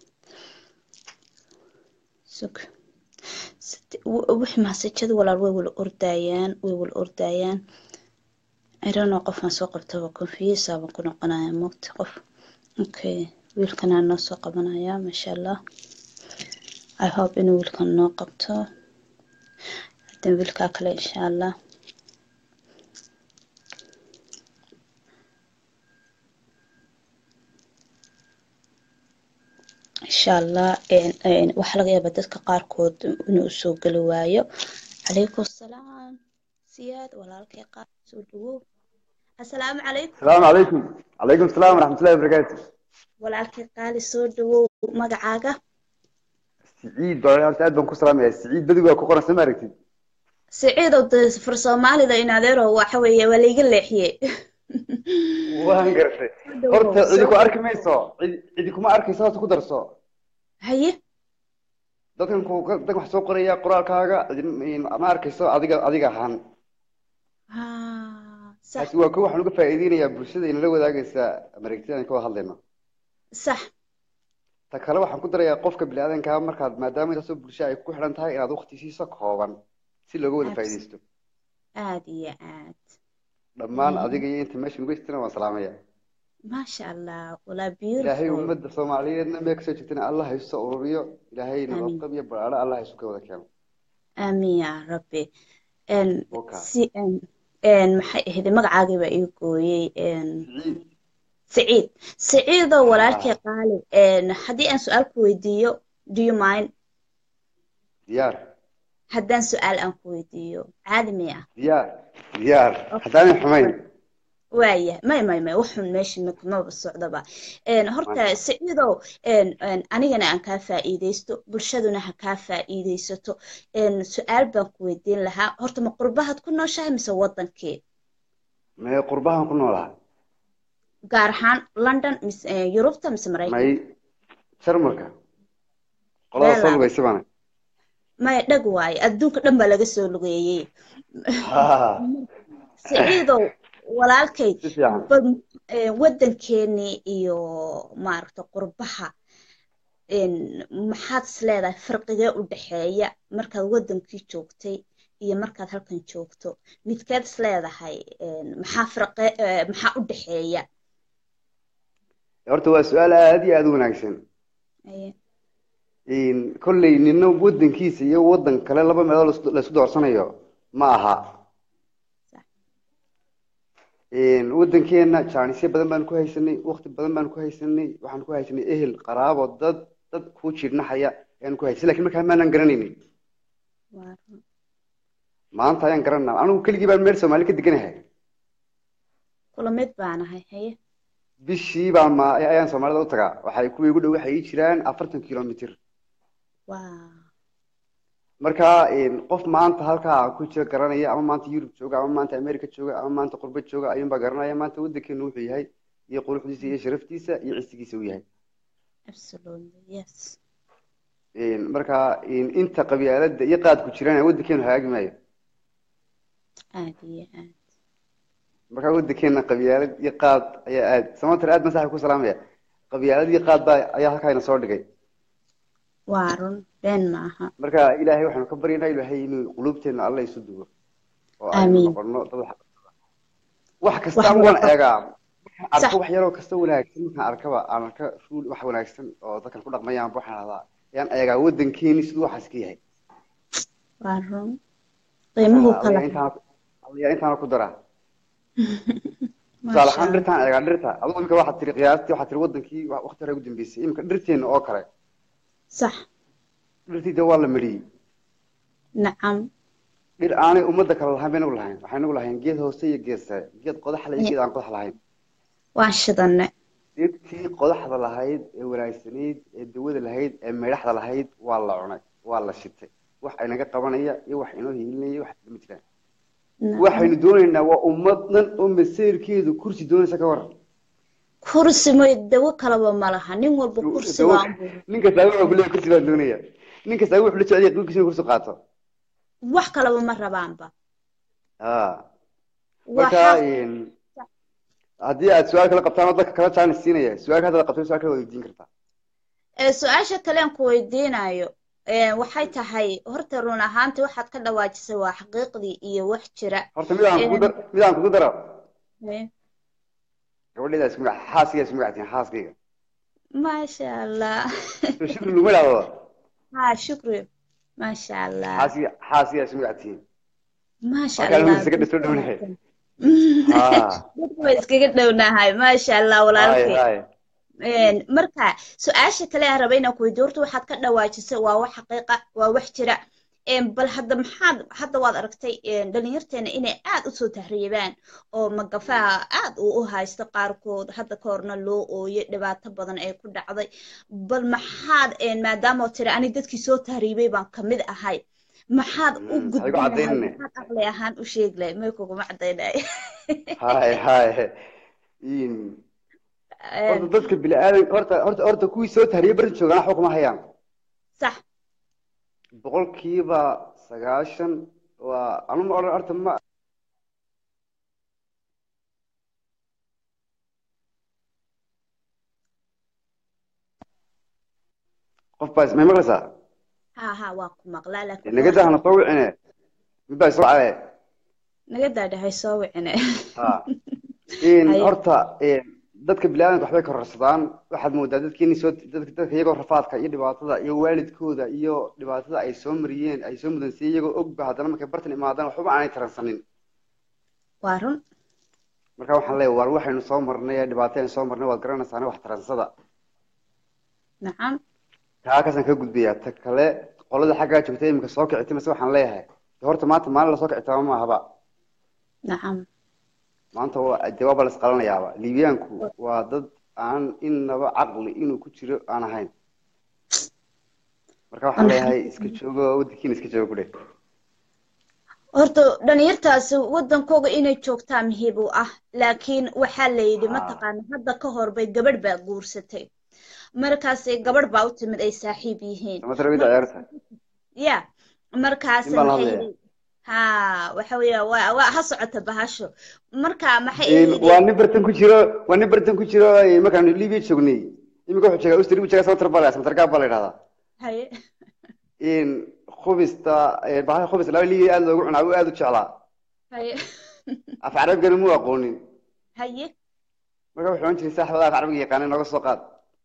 sug Side- w- wix masajada walaal way wala ordayaan way wala ordayaan I don't know qofaan soo qabtaba confuse baan ku noqonayaa moogta qof okay wiilkanaa noo soo qabanaya maasha allah I hope inuu wiilkan noo qabto haddana wiilkaa kale insha allah insha allah een, een, waxaa laga yaabaa dadka qaarkood inuu soo geli waayo calaykum assalaam siyaad walaalkay qaar soo dhawow assalaamu calaykum السلام عليكم عليكم السلام ورحمة الله وبركاته walaalkay qaali soo dhawow magacaaga سعيد بقى horta aad baan ku salaamaya سعيد badigu waa ku qoran soo ma aragtid siciidow de far soomaalida in adeero waxa weeye waa layga leexiyey waan gartay Soo horta dhawow, cidi soo ku arki mayso cidi cidi kuma arkayso horta ku darso haye dadkan ku dadkan wax soo qoraya qoraalkaaga cidi ma arkayso adiga adiga ahaan Ah, sax taasi waa ko waxaan uga faa'iideynayaa bulshada inala wadaagaysa mareegtida aan ka wada hadlayno sax ta kale waxaan ku darayaa qofka biniaadanka markaad maadaama intaasoo bulsho ay ku xidhan tahay inaad waqti siiso kooban si looga wada Abs- faa'iidaysto aad iyo aad dhammaan Mhm. adiga iyo inta meesha nugu jirtana waan salaamaya maasha allah walaa ilaahay beautiful ummadda soomaaliyeedna meel kasoo jirtana allah ha isu ururiyo ilaahay amiin nabadqab iyo baraadho allah ha isu ka wada keeno amiin yaa rabbi En, Waka. si en, en, maxay ahayd magacaagii baa ii gooyey en, Siciid siciid siciidoo Ah. walaalkay qaali en, haddii aan su-aal ku weydiiyo do you mind diyaar haddaan su-aal aan ku weydiiyo caadi miya diyaar diyaar haddaanan xumayn waaya may may may waxun meesha ma kumaba socdaba En, horta siciidow en, en, anigana aan kaa faa'iidaysto bulshaduna ha kaa faa'iidaysato En, su-aal baan ku weydiin lahaa horta ma qurbahaad ku nooshahay mise wadankee mee qurbahan ku noolaha gaar ahaan london mise eh, yurubta mise maraykan may jarmalka qolada soo Meelaha. lugaysa bana maya dhag waaye adduunka dhan baa laga soo lugeeyey Ha, siciidow walaalkay si fiican bal- eh, waddankeenii iyo maaragta qurbaha en, maxaad is leedahay farqigee u dhexeeya markaad waddankii joogtay iyo markaad halkan joogto midkeed is leedahay en, maxaa farqe eh, maxaa u dhexeeya horta waa su-aal aad iyo aad u wanaagsan Aye. In kolley nina waddankiisa iyo waddan kale laba meelood laisku- laisku doorsanayo ma aha Sax. In waddankeena jaanisyo badan baan ku haysanay waqti badan baan ku haysanay waxaan ku haysanay ehel qaraabo dad dad kuu jiirnaxaya ayaan ku haysanay lakin markaa maanan garanaynin Waa run. maanta ayaan garanaa anigu keligii baan meel soomaali ka deganahay kula mid baanahay haye bishii baan ma ayaan soomaalida u tagaa waxay kuwii igu dhow waxay ii jiraan afartan kilomitir waa marka in qof maanta halkaa ku jira garanaya ama maanta yurub jooga ama maanta america jooga ama maanta qurba jooga ayuunbaa garanaya maanta waddankeenu wuxuu yahay iyo quruxdiisa iyo sharaftiisa iyo cisigiisa uu yahay absolutely yes In marka in inta qabyaalada iyo qaadku jirana waddankeenu hagaagi maayo aad iyo aad marka waddankeena qabyaalad iyo qaad ayaa aad samatar aad masaxa ku salaamaya qabyaalad iyo qaad baa ayaa halkaa ina soo dhigay waa run been maaha marka ilaahay waxaanu ka baryaynaa ilaahay inuu qulubteena alla isu duwo oo aynu Amiin. noqono dad wax wax kasta Wax waan walba. eegaa markaan Sax. arko wax yaroo kasta wanaagsan markaan arkaba aan arka ruul wax wanaagsan oo dadkan ku dhaqmayaan waxaan ahdaa ayaan eegaa waddankeeni siduu waxaas ka yahay waa run qiimuhu kala yaa intaana ku daraa tusaale ahaan dhirtaan eegaa dhirta adigu imika waxaad tiri qiyaastii waxaad tiri waddankii wa- waqti hore ugu dambeysay imika dhirteena oo kale sax dhirtii dee waa la mariyey nacam dhir aanay ummadda kale lahayn baynagu lahayn waxaynagu lahayn geed hoose iyo geed sare geed qodax le iyo geed aan qodax lahayn waan shidanne dhirtii qodaxda lahayd ee wanaagsanayd ee dawada lahayd ee meydhaxda lahayd waa la cunay waa la shitay wax aynaga qabanaya iyo wax inoo hiilinaya wax ma jiraan waxaynu doonaynaa waa ummad dhan oo maseyrkeedu kursi doonaysa ka waran kursi may dawo kalaba ma laha nin walba kursi Dawo- baan buu nin kasta wuxuu ku leeyahay kursi baan doonaya nin kasta wuxuu la jecel yahay dhulkiisa inuu kursi qaato wax kalaba ma rabaanba ha waxa marka een, haddii aad su-aal kala qabtaan oo dadka kala jaanis siinaya su-aalka haddaad qabto su-aal kala weydiin kartaa ee su-aasha kale aan ku weydiinayo ee, waxay tahay horta run ahaantii waxaad ka dhawaajisay waa xaqiiqdii iyo wax jira horta mid aan kugu dar mid aan kugu daro Ee, gabadheeda isku magac xaaskayga isku magactiin xaaskayga maasha allah soo shukri laguma idhaahdo ha shukri maasha allah xaaskiga xaaskiga isku magactiin maasha marka allah anigu isaga dhiso dhownahay ha dadku way iskaga dhownahay maasha allah hay walaalkay hay Een, marka su-aasha kale aan rabay inaan ku weydiiyo horta waxaad ka dhawaajisay waa wax xaqiiqa waa wax jira Een, bal hadda maxaad hadda waad aragtay een, dhalinyarteena inay aad usoo tahriibaan oo magafaha aad uu u haysto qaarkood hadda ka horna loo ooyay dhibaato badan ee ku dhacday bal maxaad een, maadaama oo tiri ani dadkii soo tahriibay baan kamid ahay maxaad u Mm, ha igu gudbin lahayd cadaynine. maxaad aqli ahaan u sheegi lahayd may kuguma cadaynay hay hay in horta dadka bini-aadan horta horta horta kuwii soo tahriyay barta joogaan waxba kuma hayaan sax boqolkiiba sagaashan waa anu ma odhan horta ma qof baa ismay maqlaysaa ha ha waa ku maqlaa laakiin naga dahna soo wicine mid baa isoo caye naga daadhahay soo wicine ha in Haye. horta in dadka bini-aadanka waxbay kororsadaan waxaad moodaa dadkeeni soo dadka dadka iyagoo rafaadka iyo dhibaatada iyo waalidkooda iyo dhibaatada ay soo mariyeen ay soo mudansiyeen iyagoo ogba haddana markay bartan imaadaan waxba aanay taransanin waa run marka waxaan leeyahay war waxaynu soo marnay ee dhibaato aynu soo marnay waad garanaysaane wax taransada nacam taa kaasaan ka gudbayaa ta kale qolada xaggaa joogta iminka soo kicitay mase waxaan leeyahay de horta maanta maalin lasoo kicitaama maahaba nacam maanta waa jawaaba la isqalanayaaba liibiyaanku waa dad aan inaba caqli inuu ku jiro aan ahayn marka waxaan leeyahay iska joogo waddankiina iska joogo kudhe horta dhalinyartaasi waddankooga inay joogtaa muhiib u ah laakiin waxaa la yidhi Ah. mataqaana hadda ka hor bay gabadh baa guursatay markaas gabadh baa u timid ay saaxiib yihiin samatarabida ciyaarta ya markaas Nin baan la maxay hadlaya. yidhi ha waxa weeya waa waa ha socota bahasho marka maxay In- yidhi waa nin bartan ku jiro waa nin bartan ku jiro eh, markaanu liibiya joognay iminka wuxuu jeegaa ustri buu jeegaa samatar baa la samatar gaab baa la yidhahdaa haye in khubista eh, bahasha khubista laba liibiya aad loogu cunaa uu aad u jeclaa haye af carabigana muu aqoonin haye marka wuxuu ohan jiray saaxibada af carabiga yaqaana nooga soo qaad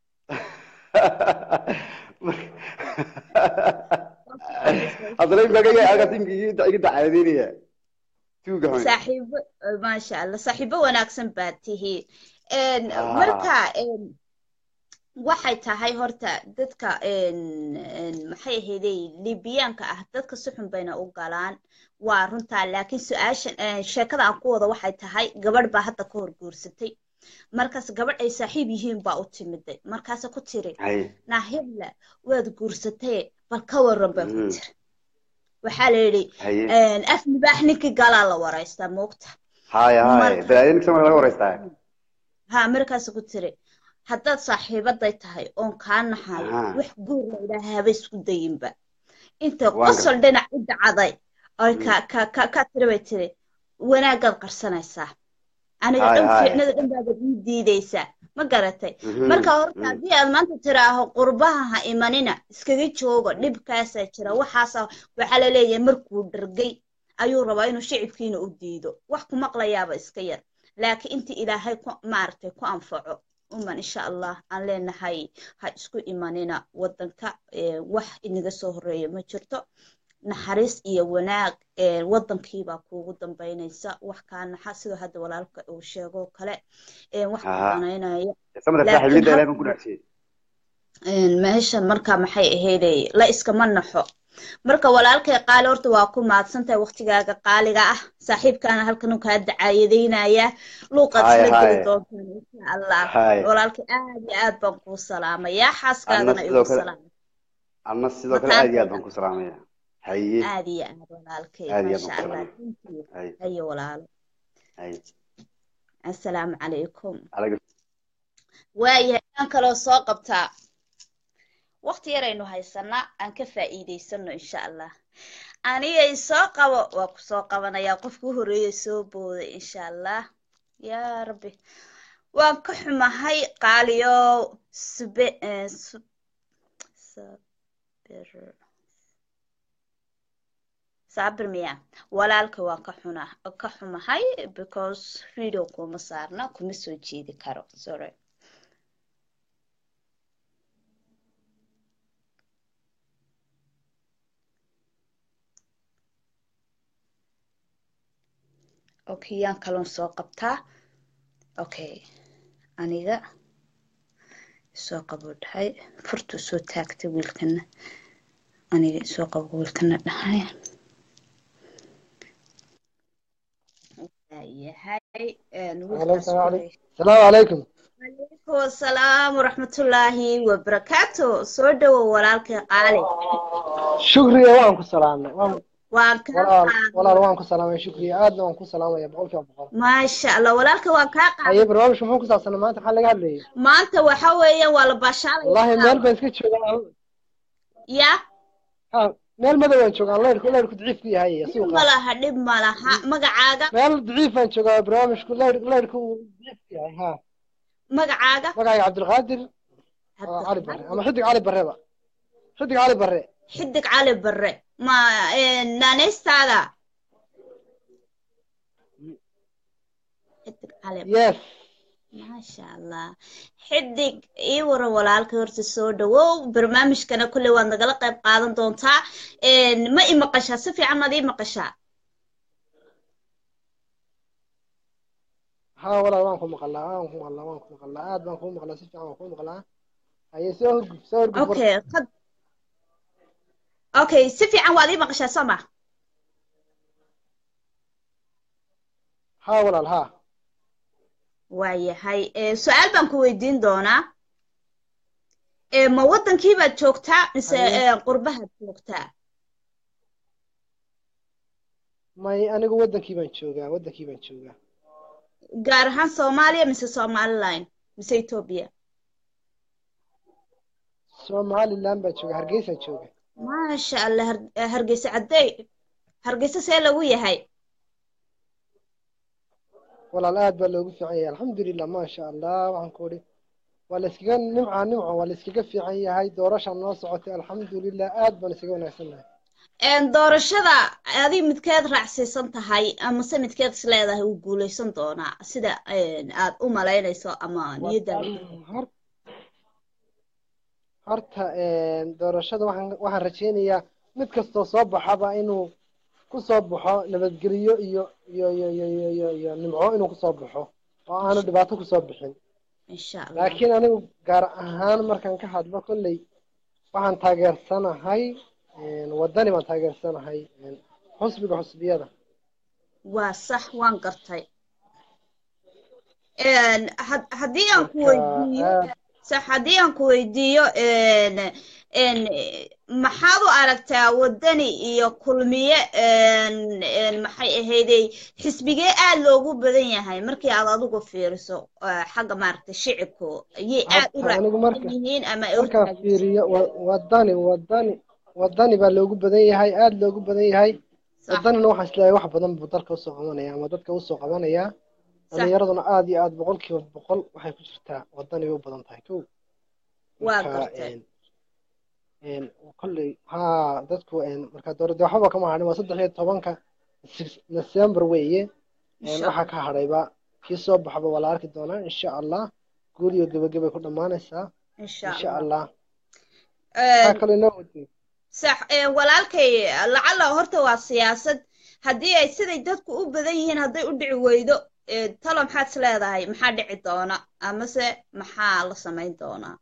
haddana imika halkaas imika iga dacaadeynaya tuuga xun saaxiibo maasha allah saaxiibo wanaagsan baad tihiin Een, Ah. marka een, waxay tahay horta dadka een, een, maxay ahaydey liibiyaanka ah dadka si xun bayna u galaan waa runtaa laakiin su-aasha een, sheekada aan ku wada waxay tahay gabadh baa hadda ka hor guursatay markaas gabadh ay saaxiib yihiin baa u timiday markaase ku tiri hay naahibla waad guursatay bal ka waran bay ku Mhm. tiri waxaa la yidhi haye een, af libaax ninkii galaa la waraystaa moogta haya haya Marka- balaayanik samar laga wareystaa ها مركز كتري haddaad saaxiibaday tahay oon kaa naxayo Aha. wax guur la yidhaaha haba isku dayinba inta Waan qosol dhinac u dhacday oy ka ka ka ka tiri bay tiri wanaagaad qarsanaysaa aniga Haay, dhan haay. fiicnada dhan baad ii diidaysaa ma garatay Mhm, marka horta mhm. haddii aad maanta tiraaho qurbaha ha imanina iskaga joogo dhibkaasaa jira waxaasa waxaa la leeyahay markuu dhargay ayuu rabaa inuu shicibkiina u diido wax ku maqlayaaba iska yar laakiin inta ilaahay ku maaragtay ku anfaco uman insha allah aan leenahay ha isku imanina wadanka ee, wax inaga soo horeeya ma jirto naxariis iyo wanaag ee, wadankiibaa kuugu dambaynaysa wax kaa naxa sidoo hadda walaalka uu sheego oo kale ee, wax ku Aha. danaynaya samada laakiin saaxiibada hal- ilaahay baan ku dhaafsiyey een, meeshan marka maxay ahayday la iskama naxo marka walaalkay qaali horta waa ku mahadsantahay waqtigaaga qaaliga ah saaxiibkaana halkan uu kaa dacaayadaynaya luuqaad Haye, isla geli haye. doontaan insha allah Haye. walaalkay aad iyo aad baan kuu salaamayaa Anna xaaskaagana sidoo igu kale salaam anna sidoo kale aad iyo aad mataantayda baan ku salaamaya haye aad iyo aad walaalkay aad iyo aad maasha baan ku allah salaamaya thank you haye haye walaalo haye assalaamu calaykum Alaykum waayahay aan kaloo soo qabtaa waqti yaraynu haysanaa aan ka faa'iidaysano insha allah anigay soo qabo waa ku soo qabanayaa qofka u horreeya soo booday insha allah yaa rabbi waan ka xumahay qaaliyow sube eh, su- sabir sabir miya walaalka waan ka xuna ka xumahay because video kuma saarna kuma soo jeedi karo sorry okay yaan kaloon soo qabtaa okay aniga soo qabo dhahay furtuu soo taagtay wiilkana aniga soo qabo wiilkana dhahay yahay wiilkaas السلام wuxuu عليكم السلام عليكم calaykum asalaam waraxmatullaahi wabarakaatu soo dhowow walaalkay qaali شكري وان كسلامي وان waan kaa ولا ولا qaaday وان كسلامي شكري ادنا وان كسلامي يا بقول كيف بقول maasha allah walaalka waan kaa qaaday هي برنامج مو كسا ما انت حل قال لي maanta waxa weeye waa la baashaalaya والله ميل caawa بس كنت شغال ya ها ميل مدى وين شغال الله يركو الله يركو ضعيف فيها هي dhib سوقا ma laha dhib ma laha magacaaga ميل ضعيف وين شغال برنامج الله يركو الله يركو ضعيف فيها ها magacaaga مقاي عبد القادر آه، علي بري اما حدق علي بري بقى حدق علي بري xidig cali barre ma naanaystaada xidig cali يس maasha allah xidig ii waran walaalka horta soo dhawow barnaamijkana kulley waad nagala qayb qaadan doontaa ma i maqashaa si fiican maad ii maqashaa ها ولا وان كو مقلا وان كو مقلا وان كو مقلا اد وان كو مقلا سفي وان كو مقلا هي سو هرقف سو هرقف okay qad okay si fiican waad ii maqashaa soo ma ها ولا ها waayahay su-aal baan ku weydiin doonaa Eh, ma waddankii baad joogtaa mise Haye. eh, qurbahaad joogtaa may anigu wadankii baan joogaa wadankii baan joogaa gaar ahaan soomaaliya mise somaliline mise etoobiya somaliland baan joogaa hargeysaan jooga maasha allah Har- eh, hargeysa caddey hargeysa see lagu yahay walaal aad baa loogu fiican yahay alxamdulilah maasha allah waxaan ku idhi waa la iskaga nimca nimco waa la iskaga fiican yahay doorashaan noo socotay alxamdulilah aad baan iskaga wanaagsan nahay En, doorashada adi midkeed raacsiisan tahay amase midkeed is leedahay wuu guuleysan doonaa sida en, aad u malaynayso ama niyadaada Hor- horta doorashada waxaan waxaan rajaynayaa mid kastoo soo baxaba inuu ku soo baxo nabadgelyo iyo iyo iyo iyo iyo iyo iyo nimco inuu kusoo baxo oo aanu dhibaato kusoo bixin insha allah laakiin anigu gaar ahaan markaan ka hadlo kolley waxaan taageersanahay wadani baan taageersanahay xusbiga xusbiyada waa sax waan gartay En, had- haddii aan ku marka weydiiyo aad sax haddii aan ku weydiiyo en en maxaad u aragtaa waddani iyo kulmiye en en maxay ahaydey xisbigee aad loogu badan yahay markii aad adigu fiiriso eh, xagga maaragtay shicibku ayay aad u horta anigu raacsan marka yihiin ama ay u markaan taageersan fiiriyo wa- wadani wadani wadani baa loogu badan yahay aada loogu badan yahay sax wadanina waxaan isleeyahay wax badan buu dalka usoo qabanaya ama dadka usoo qabanaya sax dhalinyaraduna aada iyo aada boqolkiiba boqol waxay ku jirtaa wadani bay u badan tahay kow waa marka gartay een een kolley haa dadku een marka dowladda waxba kama hadhin waa saddex iyo tobanka Six- December weeye een insha waxaa allah ka hadhayba kii soo baxaba waa la arki doonaa insha allah guul iyo gebagabay ku dhammaanaysaa insha insha allah allah maxaa Een, kaloo inoo watay sax ee, walaalkay lacala horta waa siyaasad haddii ay siday dadku u badan yihiin hadday u dhici weydo ee, talo maxaad is leedahay maxaa dhici doona amase maxaa la samayn doonaa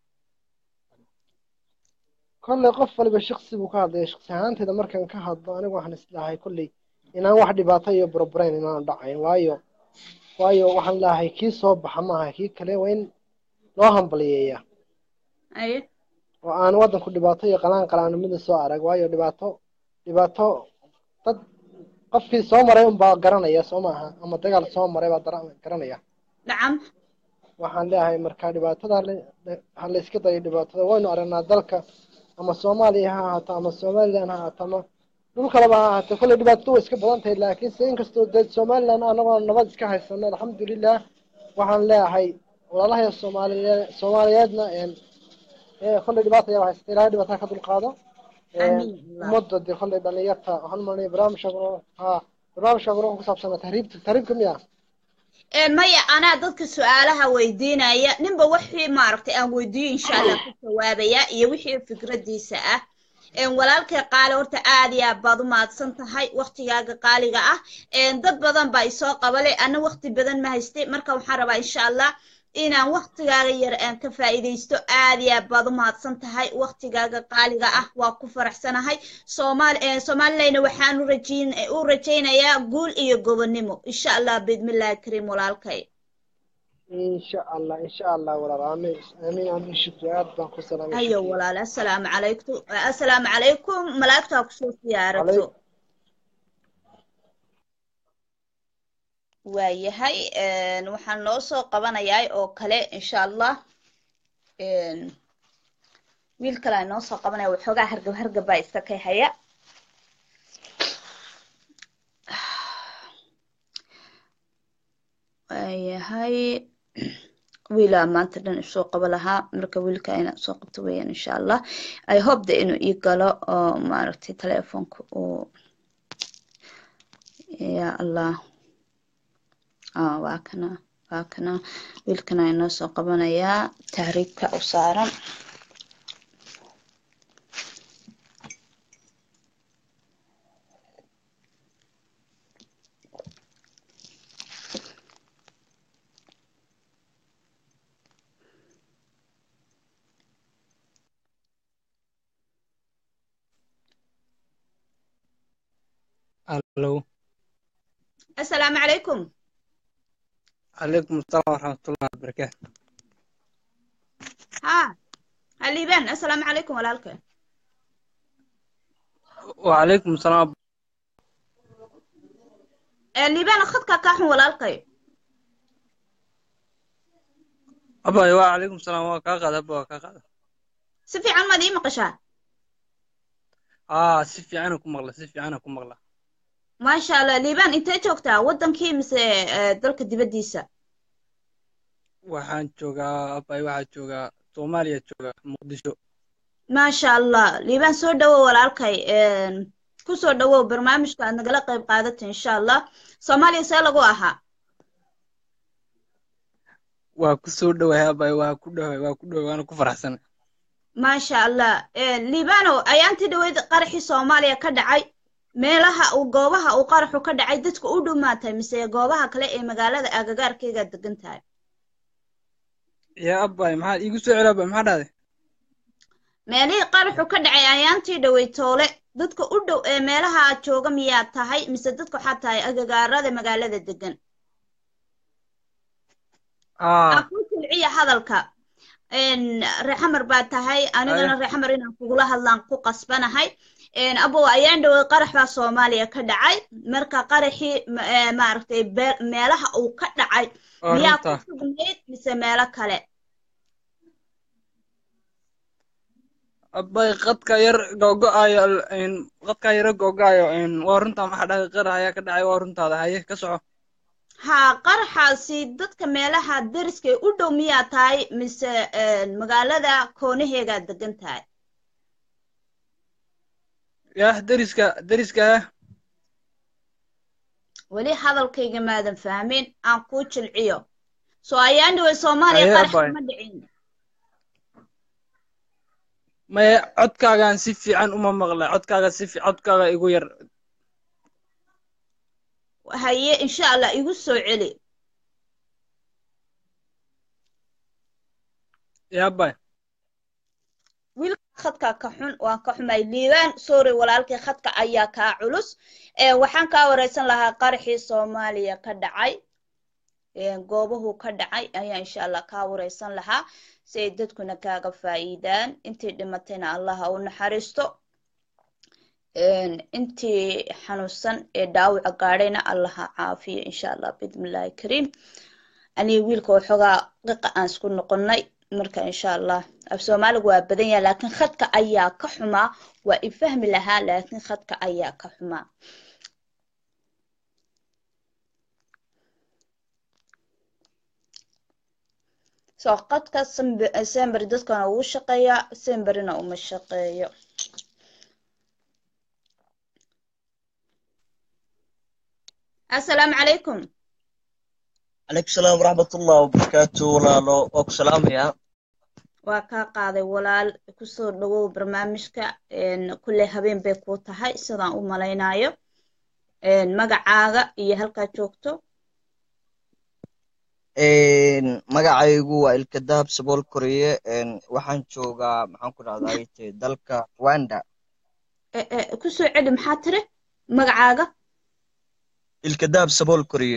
kolley qof waliba shaksi buu ka hadlaya shaksi ahaanteeda markaan ka hadlo anigu waxaan isleeyahay kolley inaan wax dhibaato iyo burbureyn inaanu dhacayn waayo waayo waxaan leeyahay kii soo baxa maaha kii kale waa in loo hambaliyeeya aye oo aan waddanku dhibaato iyo qalaan qalaanimada soo arag waayo dhibaato dhibaato dad qofkii soo maray unbaa garanaya soo maaha ama dagaal soo maray baa dara- garanaya nacam waxaan leeyahay marka dhibaatada la- ha la iska dayo dhibaatada waynu aragnaa dalka ama soomaaliya ha ahaato ama somaliland ha ahaato ama dhul kaleba ha ahaato kolley dhibaatadu way iska badan tahay laakiinse inkastoo dee somaliland anagoo nabad iska haysano alxamdulilah waxaan leeyahay walaalahay soomaaliye soomaaliyeedna een ee kolley dhibaata ayaa haysta ilaahay dhibaataa ka dulqaado Een, amiin allah ummadda dee kolley dhalinyarta waxaan maranaya barnaamijka ha barnaamijka wuxuu ku saabsanaa tahriibta tahriibka miya Ee, maya anaa dadka su-aalaha weydiinaya ninba wixii maaragtay aan weydiiyo insha allah ku jawaabaya iyo wixii fikradiisa ah Een, walaalkay qaali horta aad iyo aad baad u mahadsan tahay waktigaaga qaaliga ah Een, dad badan baa isoo qabale ana wakti badan ma haystay marka waxaan rabaa insha allah inaan waktigaaga yar aan ka faa'iidaysto aad iyo aad baad u mahadsan tahay waktigaaga qaaliga ah waa ku faraxsanahay soomaali ee somalilayna waxaan u rajayn u rajaynayaa guul iyo gobonnimo insha allah biidmillaahi kariim walaalkay insha allah insha allah walaal aamin aamin aamin shukri aad baan ku salaamay hayo shukri walaal assalaamu calaykum assalaamu calaykum malaa'igtaa kusoo siyaarato calaykum waayahay een, waxaan noo soo qabanayaa oo kale insha allah een, wiil kale aan noo soo qabanaya waxoogaa hargab hargab baa iska kay haya waayahay wiilaa maanta dhan isoo qaba lahaa marka wiilka inaan soo qabto weeyaan insha allah i hope de inuu ii galo oo maaragtay telefoonka uu ya allah ah waa kana waa kana wiilkana inoo soo qabanayaa tahriibka u saaran الو assalaamu calaykum عليكم السلام ورحمة الله وبركاته ha haliibaan assalaamu calaykum walaalka وعليكم السلام Eh, liibaan khadka kaa xun walaalkay أبا وعليكم السلام وكاقد أبا وكاقد si fiican maad ii maqashaa آه سيفي أنا كم مغلا سيفي أنا كم مغلا maasha allah liibaan intee joogtaa waddankii mise eh, dalka dibaddiisa waxaan joogaa abay waxaa joogaa soomaaliya joogaa muqdisho maasha allah liibaan soo dhawow walaalkay Een, ku soo dhawow barnaamijka aad nagala qayb qaadata insha allah soomaaliya see lagu ahaa waa ku soo dhowahay abay waa ku dhowahay waa ku dhowahay waana ku faraxsanay maasha allah Een, liibano ayaantii dhaweyd qaraxii soomaaliya ka dhacay meelaha uu goobaha uu qaraxu ka dhacay dadka u dhumaatay mise goobaha kale ee magaalada agagaarkeyga degan tahay yaa abay maxaad iigu soo celi abay maxaa dhahday meelihii qaraxu ka dhacay ayaantii dhawey toole dadka u dhow ee meelaha jooga miyaa tahay mise dadka waxaa tahay agagaarada magaalada degan ah aa ku silciya hadalka Een, reexamar baa tahay anigana aya reexamar inaan kugula hadlaan ku qasbanahay Een, abow ayaan dhawey qarax baa soomaaliya ka dhacay marka qaraxii ma- ee, maaragtay beel- meelaha uu ka dhacay waa miyaa ku runta sugnayd mise meelo kale abay qadka yar googo-ayo een, qadka yaro googo-ayo een, waa runta maxaa dhahday qarax ayaa ka dhacay waa runtaada haye ka soco haa qaraxaasi dadka meelaha deriskay u dhow miyaa tahay mise een, magaalada koonaheegaa degan tahay yaa deriska deriska weli hadalkayga maadan fahmin aan kuu jilciyo soo ayaan dhaway soomaaliya Ayaa qarax bay. ma dhicin maya codkaagaan si fiican uma maqlay codkaaga si fi- codkaaga igu yar haye insha allah igu soo celi yaabay wiilka khadka ka xun waan ka xumay liibaan sorry walaalkii khadka ayaa kaa culus ee waxaan kaa wareysan lahaa qaraxii soomaaliya ka dhacay ee goobuhu ka dhacay ayaa insha allah kaa wareysan lahaa si ay dadkuna kaaga faa'iidaan intii dhimatayna allah ha u naxariisto een, intii xanuunsan ee dhaawaca gaadhayna allah ha caafiyo insha allah bismillaahi kariim aniga wiilka waxoogaa qiqa aan isku noqonnay marka insha allah af soomaaligu waa badan yahay laakiin khadka ayaa ka xumaa waa i fahmi lahaa laakiin khadka ayaa ka xumaa soo qadka sembe- sember dadkana uu shaqeeyaa semberina uma shaqeeyo assalaamu calaykum عليكم السلام ورحمة الله وبركاته ولاalo waa ku salaamaya waa kaa qaaday walaal kusoo dhawow barnaamijka een, kulley habeen bay kuu tahay sidaan u malaynayo een, magacaaga iyo halkaa joogto Een, magacaygu waa ilkadaab sabool koriye een, waxaan joogaa maxaan ku dhahday te dalka Rwanda E- e, kusoo celi maxaa tiri magacaaga ilkadaab sabool koriye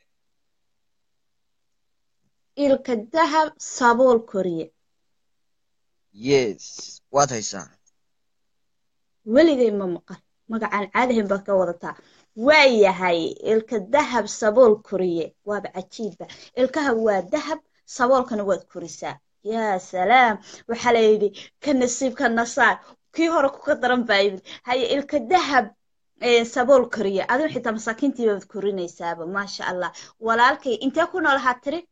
ilka dahab sabool koriye yes waad haysaa weligay ma maqal magacaan caadihin baad ka wadataa waa yahay ilka dahab sabool koriye waaba cajiibba ilkaha waa dahab saboolkana waad korisaa yaa salaam waxaa la yidhi ka nasiib ka nasaar kii hore kuka daran baa yimid haye ilka dahab ee, sabool koriye adigu xitaa masaakiintii baad korinaysaaba maasha allah walaalkay intee ku noolahaa tiri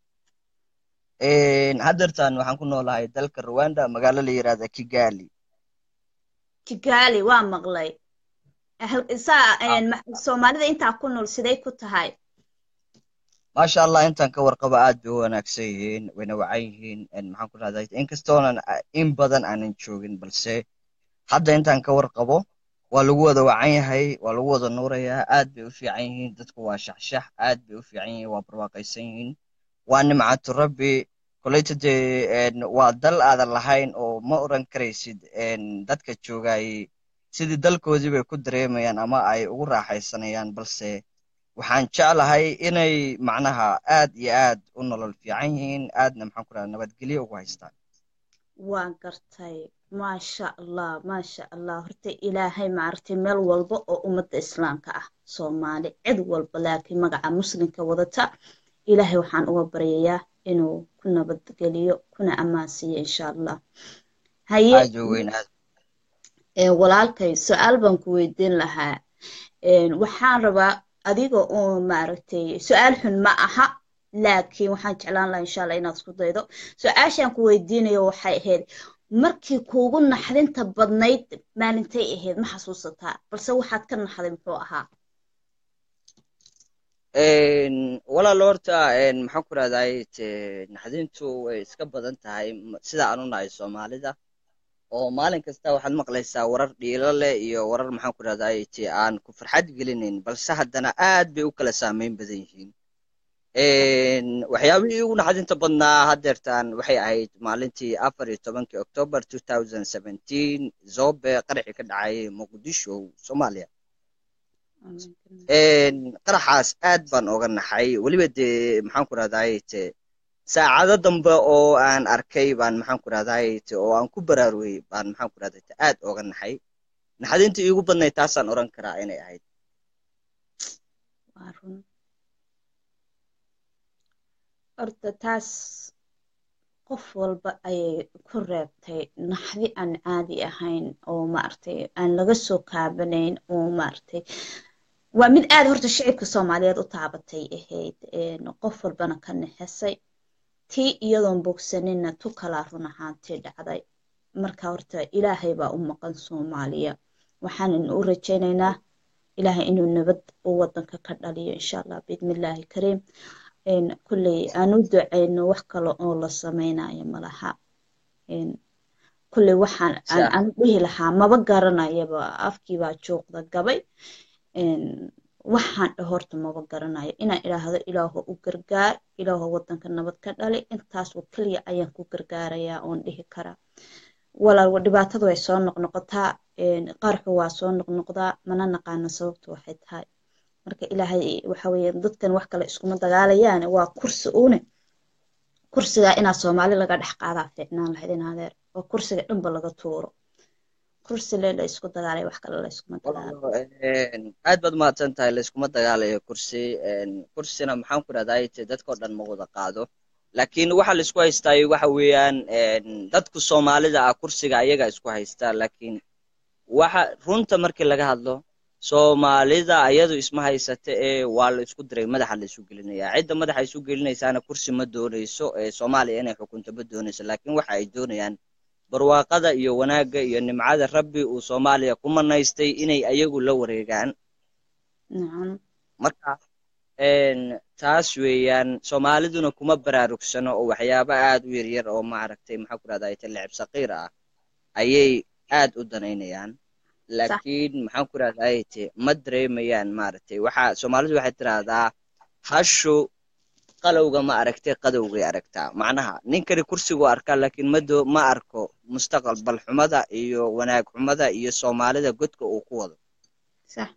Een, haddeertaan waxaan ku noolahay dalka Rwanda magaalo la yiraahdo Kigali kigaali waa maqlay Hal- saa een, ma- soomaalida intaa ku nool siday ku tahay maasha allah intaan ka warqabo aad bay u wanaagsan yihiin wayna wacan yihiin een, maxaan ku dhahday inkastoonan a- in badan aanan joogin balse hadda intaan ka warqabo waa lagu wada wacan yahay waa lagu wada nuurayaa aad bay u fiican yihiin dadku waa shaxshax aad bay u fiican yihiin waa barwaaqaysan yihiin waa nimcatu rabbi koleyta dee een, waa dal aadan lahayn oo ma oran karaysid een, dadka joogay sidii dalkoodii bay ku dareemayaan ama ay ugu raaxaysanayaan balse waxaan jeclahay inay macnaha aad iyo aad u nolol fiican yihiin aadna maxaan ku dhaha nabadgelyo ugu haystaan waan gartay maasha allah maasha allah horta ilaahay maaragtay meel walba oo ummadda islaamka ah soomaali cid walba laakiin magaca muslimka wadata ilaahay waxaan uga baryayaa inuu ku nabadgeliyo kuna ammaansiiyo insha allah haye aad u weyn aad ee, walaalkay su-aal baan ku weydiin lahaa Een, waxaan rabaa adiga oo maaragtay su-aal xun ma aha laakiin waxaan jeclaan lahaa insha allah inaad isku daydo su-aashaan ku weydiinayo waxay ahayd markii kuugu naxdinta badnayd maalintay ahayd ma xasuusataa balse waxaad ka naxday muxuu ahaa Een, walaal horta een, maxaan ku rahday naxdintu way iska badan tahay m- sida aan u nahay soomaalida oo maalin kasta waxaad maqlaysaa warar dhiilo leh iyo warar maxaan ku rahday aan ku farxad gelinayn balse haddana aad bay u kala saameyn badan yihiin Een, waxyaabihii ugu naxdinta badnaa haddeertaan waxay ahayd maalintii afar iyo tobankii october 2017 zobe qaraxii ka dhacay muqdisho soomaaliya Een, qaraxaas aad baan oga naxay weliba dee maxaan ku rahday te saacado dambe oo aan arkay baan maxaan ku rahday te oo aan ku baraarugay baan maxaan ku rahday te aad oga naxay naxdintii iigu badnayd taasaan oran karaa inay ahayd waa run horta taas qof walba ayay ku reebtay naxdi aan caadi ahayn oo maaragtay aan laga soo kaabanayn oo maaragtay waa mid aad horta shicibka soomaaliyeed u taabatay ahayd een, qof walbana ka naxisay tii iyadoon bogsanina tu kalaa run ahaantii dhacday marka horta ilaahay baa u maqan soomaaliya waxaanan u rajaynaynaa ilaahay inuu nabad u wadanka ka dhaliyo insha allah biidnillaahi kariim een, kulley aan u duceyno wax kale oo la sameynayo malaha een, kulley waxaan aan Sa- aan dhihi lahaa maba garanayaba afkii baa juuqda gabay een, waxaan dhah horta maba garanayo inaan idhaahdo ilaahu u gargaar ilaahu wadanka nabad ka dhali intaas oo keliya ayaan ku gargaarayaa oon dhihi karaa walaal dhibaatadu way soo noqnoqotaa een, qarxu waa soo noqnoqdaa mana naqaano sababtu waxay tahay marka ilaahay waxa weeye dadkan wax kale iskuma dagaalayaan waa kursi uune kursigaa inaa soomaali laga dhex qaadaa fiicnaan lahayd in adeer oo kursiga dhanba laga tuuro kursi le la isku dagaalay wax kale la iskuma dagaalo walaalo een, aad baad umahadsan tahay layskuma dagaalayo kursi een, kursina maxaan ku rahdaa dadkao dhan ma wada qaado laakiin waxa la isku haystaa waxa weeyaan een, dadku soomaalida ah kursiga ayaga isku haystaa laakiin waxa runta markii laga hadlo soomaalida ayadu isma haysata ee waa la isku diray madaxa la isu gelinaya cidda madaxa isu gelinaysaana kursi ma doonayso ee soomaaliya inay xukunto ma doonayso laakiin waxa ay doonayaan barwaaqada iyo wanaagga iyo nimcada rabbi uu soomaaliya ku manaystay inay ayagu la wareegaan nacam marka een, taas weeyaan soomaaliduna kuma baraarugsano oo waxyaabo aad u yaryar oo maaragtay maxaa ku rahdaa lecib saqiir ah ayay aad u danaynayaan laakiin maxaan ku rahdaa te ma dareemayaan maaragtay waxa soomaalidu waxay tiraahdaa hashu qalowga ma aragtay qadowgay aragtaa macnaha ninkani kursigu arkaa laakiin ma doo ma arko mustaqbal xumada iyo wanaag xumada iyo soomaalida godka uu ku wado sax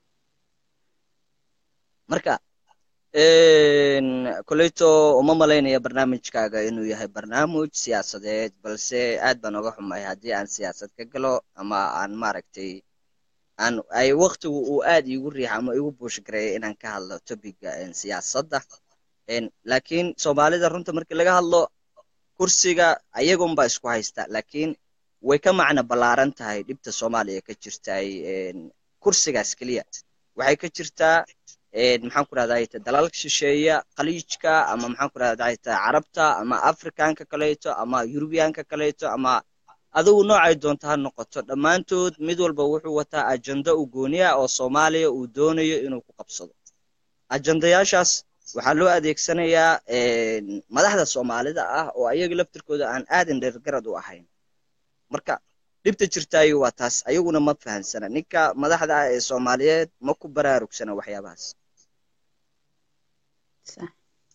marka een, koleyto uma malaynaya barnaamijkaaga inuu yahay barnaamij siyaasadeed balse aad baan oga xumahay haddii aan siyaasad ka galo ama aan maaragtay aan ay waqtigu uu aad iigu riixa ama iigu buushgareeya inaan ka hadlo topiga een, siyaasadda een, laakiin soomaalida runta markii laga hadlo kursiga ayagunba isku haysta laakiin way ka macno ballaaran tahay dhibta soomaaliya ka jirtay een, kursigaas keliya waxay ka jirtaa een, maxaan ku rahdaa dalalka shisheeya khaliijka ama maxaan ku rahdaa carabta ama afrikanka kaleeto ama yurubiyaanka kaleeto ama adigu noocay doonto ha noqoto dhammaantood mid walba wuxuu wataa ajando u gooni ah oo soomaaliya uu doonayo inuu ku qabsado ajandayaashaas waxaa loo adeegsanayaa een, madaxda soomaalida ah oo ayaga laftirkooda aan aadan dheergarad u ahayn marka dhibta jirtaayo waa taas ayaguna ma fahansana ninka madaxda ah ee soomaaliyeed ma ku baraarugsana waxyaabahaas sax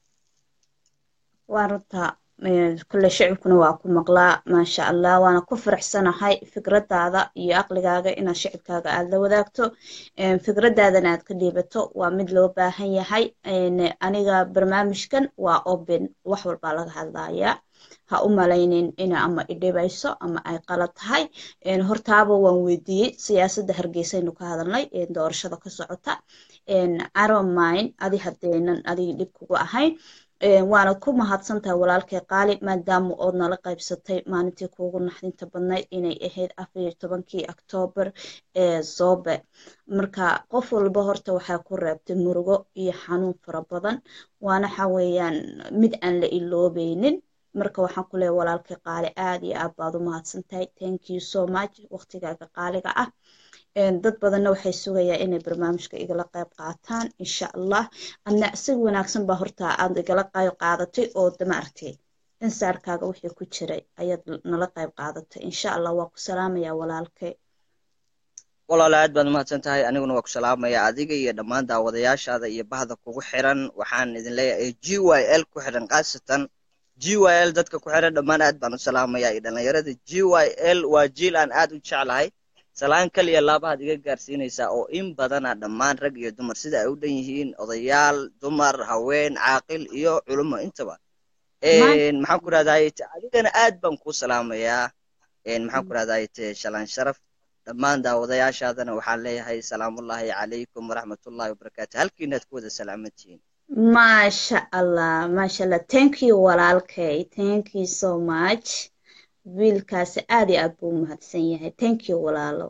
waa runta een, kulle shicibkuna waa ku maqlaa maasha allah waana ku faraxsanahay fikradaada iyo aqligaaga inaad shicibkaaga aad la wadaagto een, fikradaadana aad ka dhiibato waa mid loo baahan yahay een, aniga barnaamijkan waa open wax walbaa laga hadlayaa ha u malaynin ina ama idhibayso ama ay qalad tahay een, hortaaba waan weydiiyey siyaasadda hargeysaynu ka hadalnay een, doorashada ka socota een, aromayn adi haddaynan adiga dhib kugu ahayn een, waanad ku mahadsantahay walaalkay qaali maadaama ood nala qaybsatay maalintii kuugu naxdinta badnayd inay ahayd afar iyo tobankii oktoobar ee zoobe marka qof walba horta waxaa ku reebtay murugo iyo xanuun fara badan waana waxa weeyaan mid aan la iloobeynin marka waxaan ku leeyahay walaalkay qaali aad iyo aad baad u mahadsantahay thank you so much waqtigaaga qaaliga ah een, dad badanna waxay sugayaa inay barnaamijka igala qayb qaataan insha allah adna si wanaagsan baa horta aad igala qayb qaadatay oo damaartay insaarkaaga wixii ku jiray ayaad nala qayb qaadatay insha allah waa ku salaamayaa walaalkay walaalo aad baad umahadsan tahay aniguna waa ku salaamaya adiga iyo dhammaan daawadayaashaada iyo bahda kugu xiran waxaan idin leeyahay g y l ku xiran khaasatan g y l dadka ku xiran dhammaan aad baan u salaamaya iyo dhalinyarada g y l waa jiil aan aad u jeclahay salaan kaliya laabahaad iga gaarsiinaysaa oo in badana dhammaan rag iyo dumar sida ay u dhan yihiin odayaal dumar haween caaqil iyo culummo intaba Een, maxaan ku rahdaay adigana aad baan kuu salaamayaa Een, maxaan ku rahdaay shalaan sharaf dhammaan daawadayaashaadana waxaan leeyahay salaamullaahi calaykum waraxmatullaahi wabarakaatu halkiinaad ku wada salaamantihiin maasha allah maasha allah thank you walaalkay thank you so much wiilkaasi aad iyo aad buu u mahadsan yahay thank you walaalo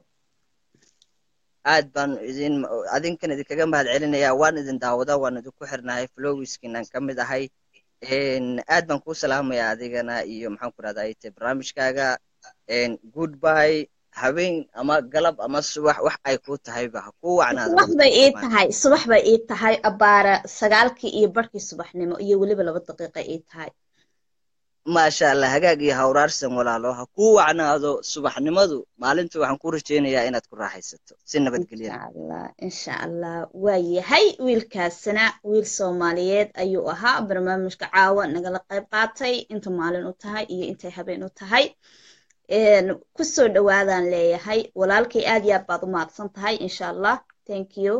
aad baan idin adinkan idinkaga mahad celinayaa waan idin daawadaa waan idinku xirnahay flowiskiinaan ka mid ahay Een, aad baan kuu salaamayaa adigana iyo maxaan ku rahdaa barnaamijkaaga Een, goodbye habeen ama galab ama subax wax ay ku tahayba ha kuu wacnaado subax bay ii waqti tahay subax bay ii tahay abaara sagaalkii iyo barhkii subaxnimo iyo weliba laba daqiiqa ii tahay maasha allah hagaag iyo hawraarsan walaalo ha kuu wacnaado subaxnimadu maalinta waxaan ku rajaynayaa inaad ku raaxaysato si nabadgelya insha allah insha allah waa yahay wiilkaasina wiil soomaaliyeed ayuu ahaa barnaamijka caawa nagala qayb qaatay inta maalin u tahay iyo intay habeen u tahay een, kusoo dhawaadaan leeyahay walaalkay aad iyo aad baad u mahadsan tahay insha allah thank you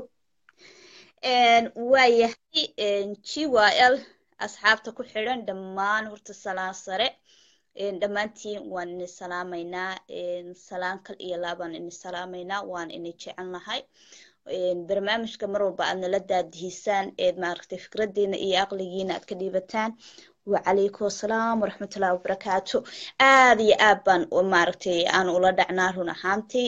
Een, waa yahay gyl asxaabta ku xidhan dhammaan horta salaan sare Een, dhammaantiin waan ini salaamaynaa Een, salaan kal iyo laabaan ini salaamaynaa waan ini jecelnahay Een, barnaamijka mar walba aad nala daadihisaan eed maaragtay fikradiina iyo aqligiina aad ka dhiibataan wacalaykum asalaam waraxmatullahi wabarakaatu aad iyo aad baan u- maaragtay aan ula dhacnaa run ahaantii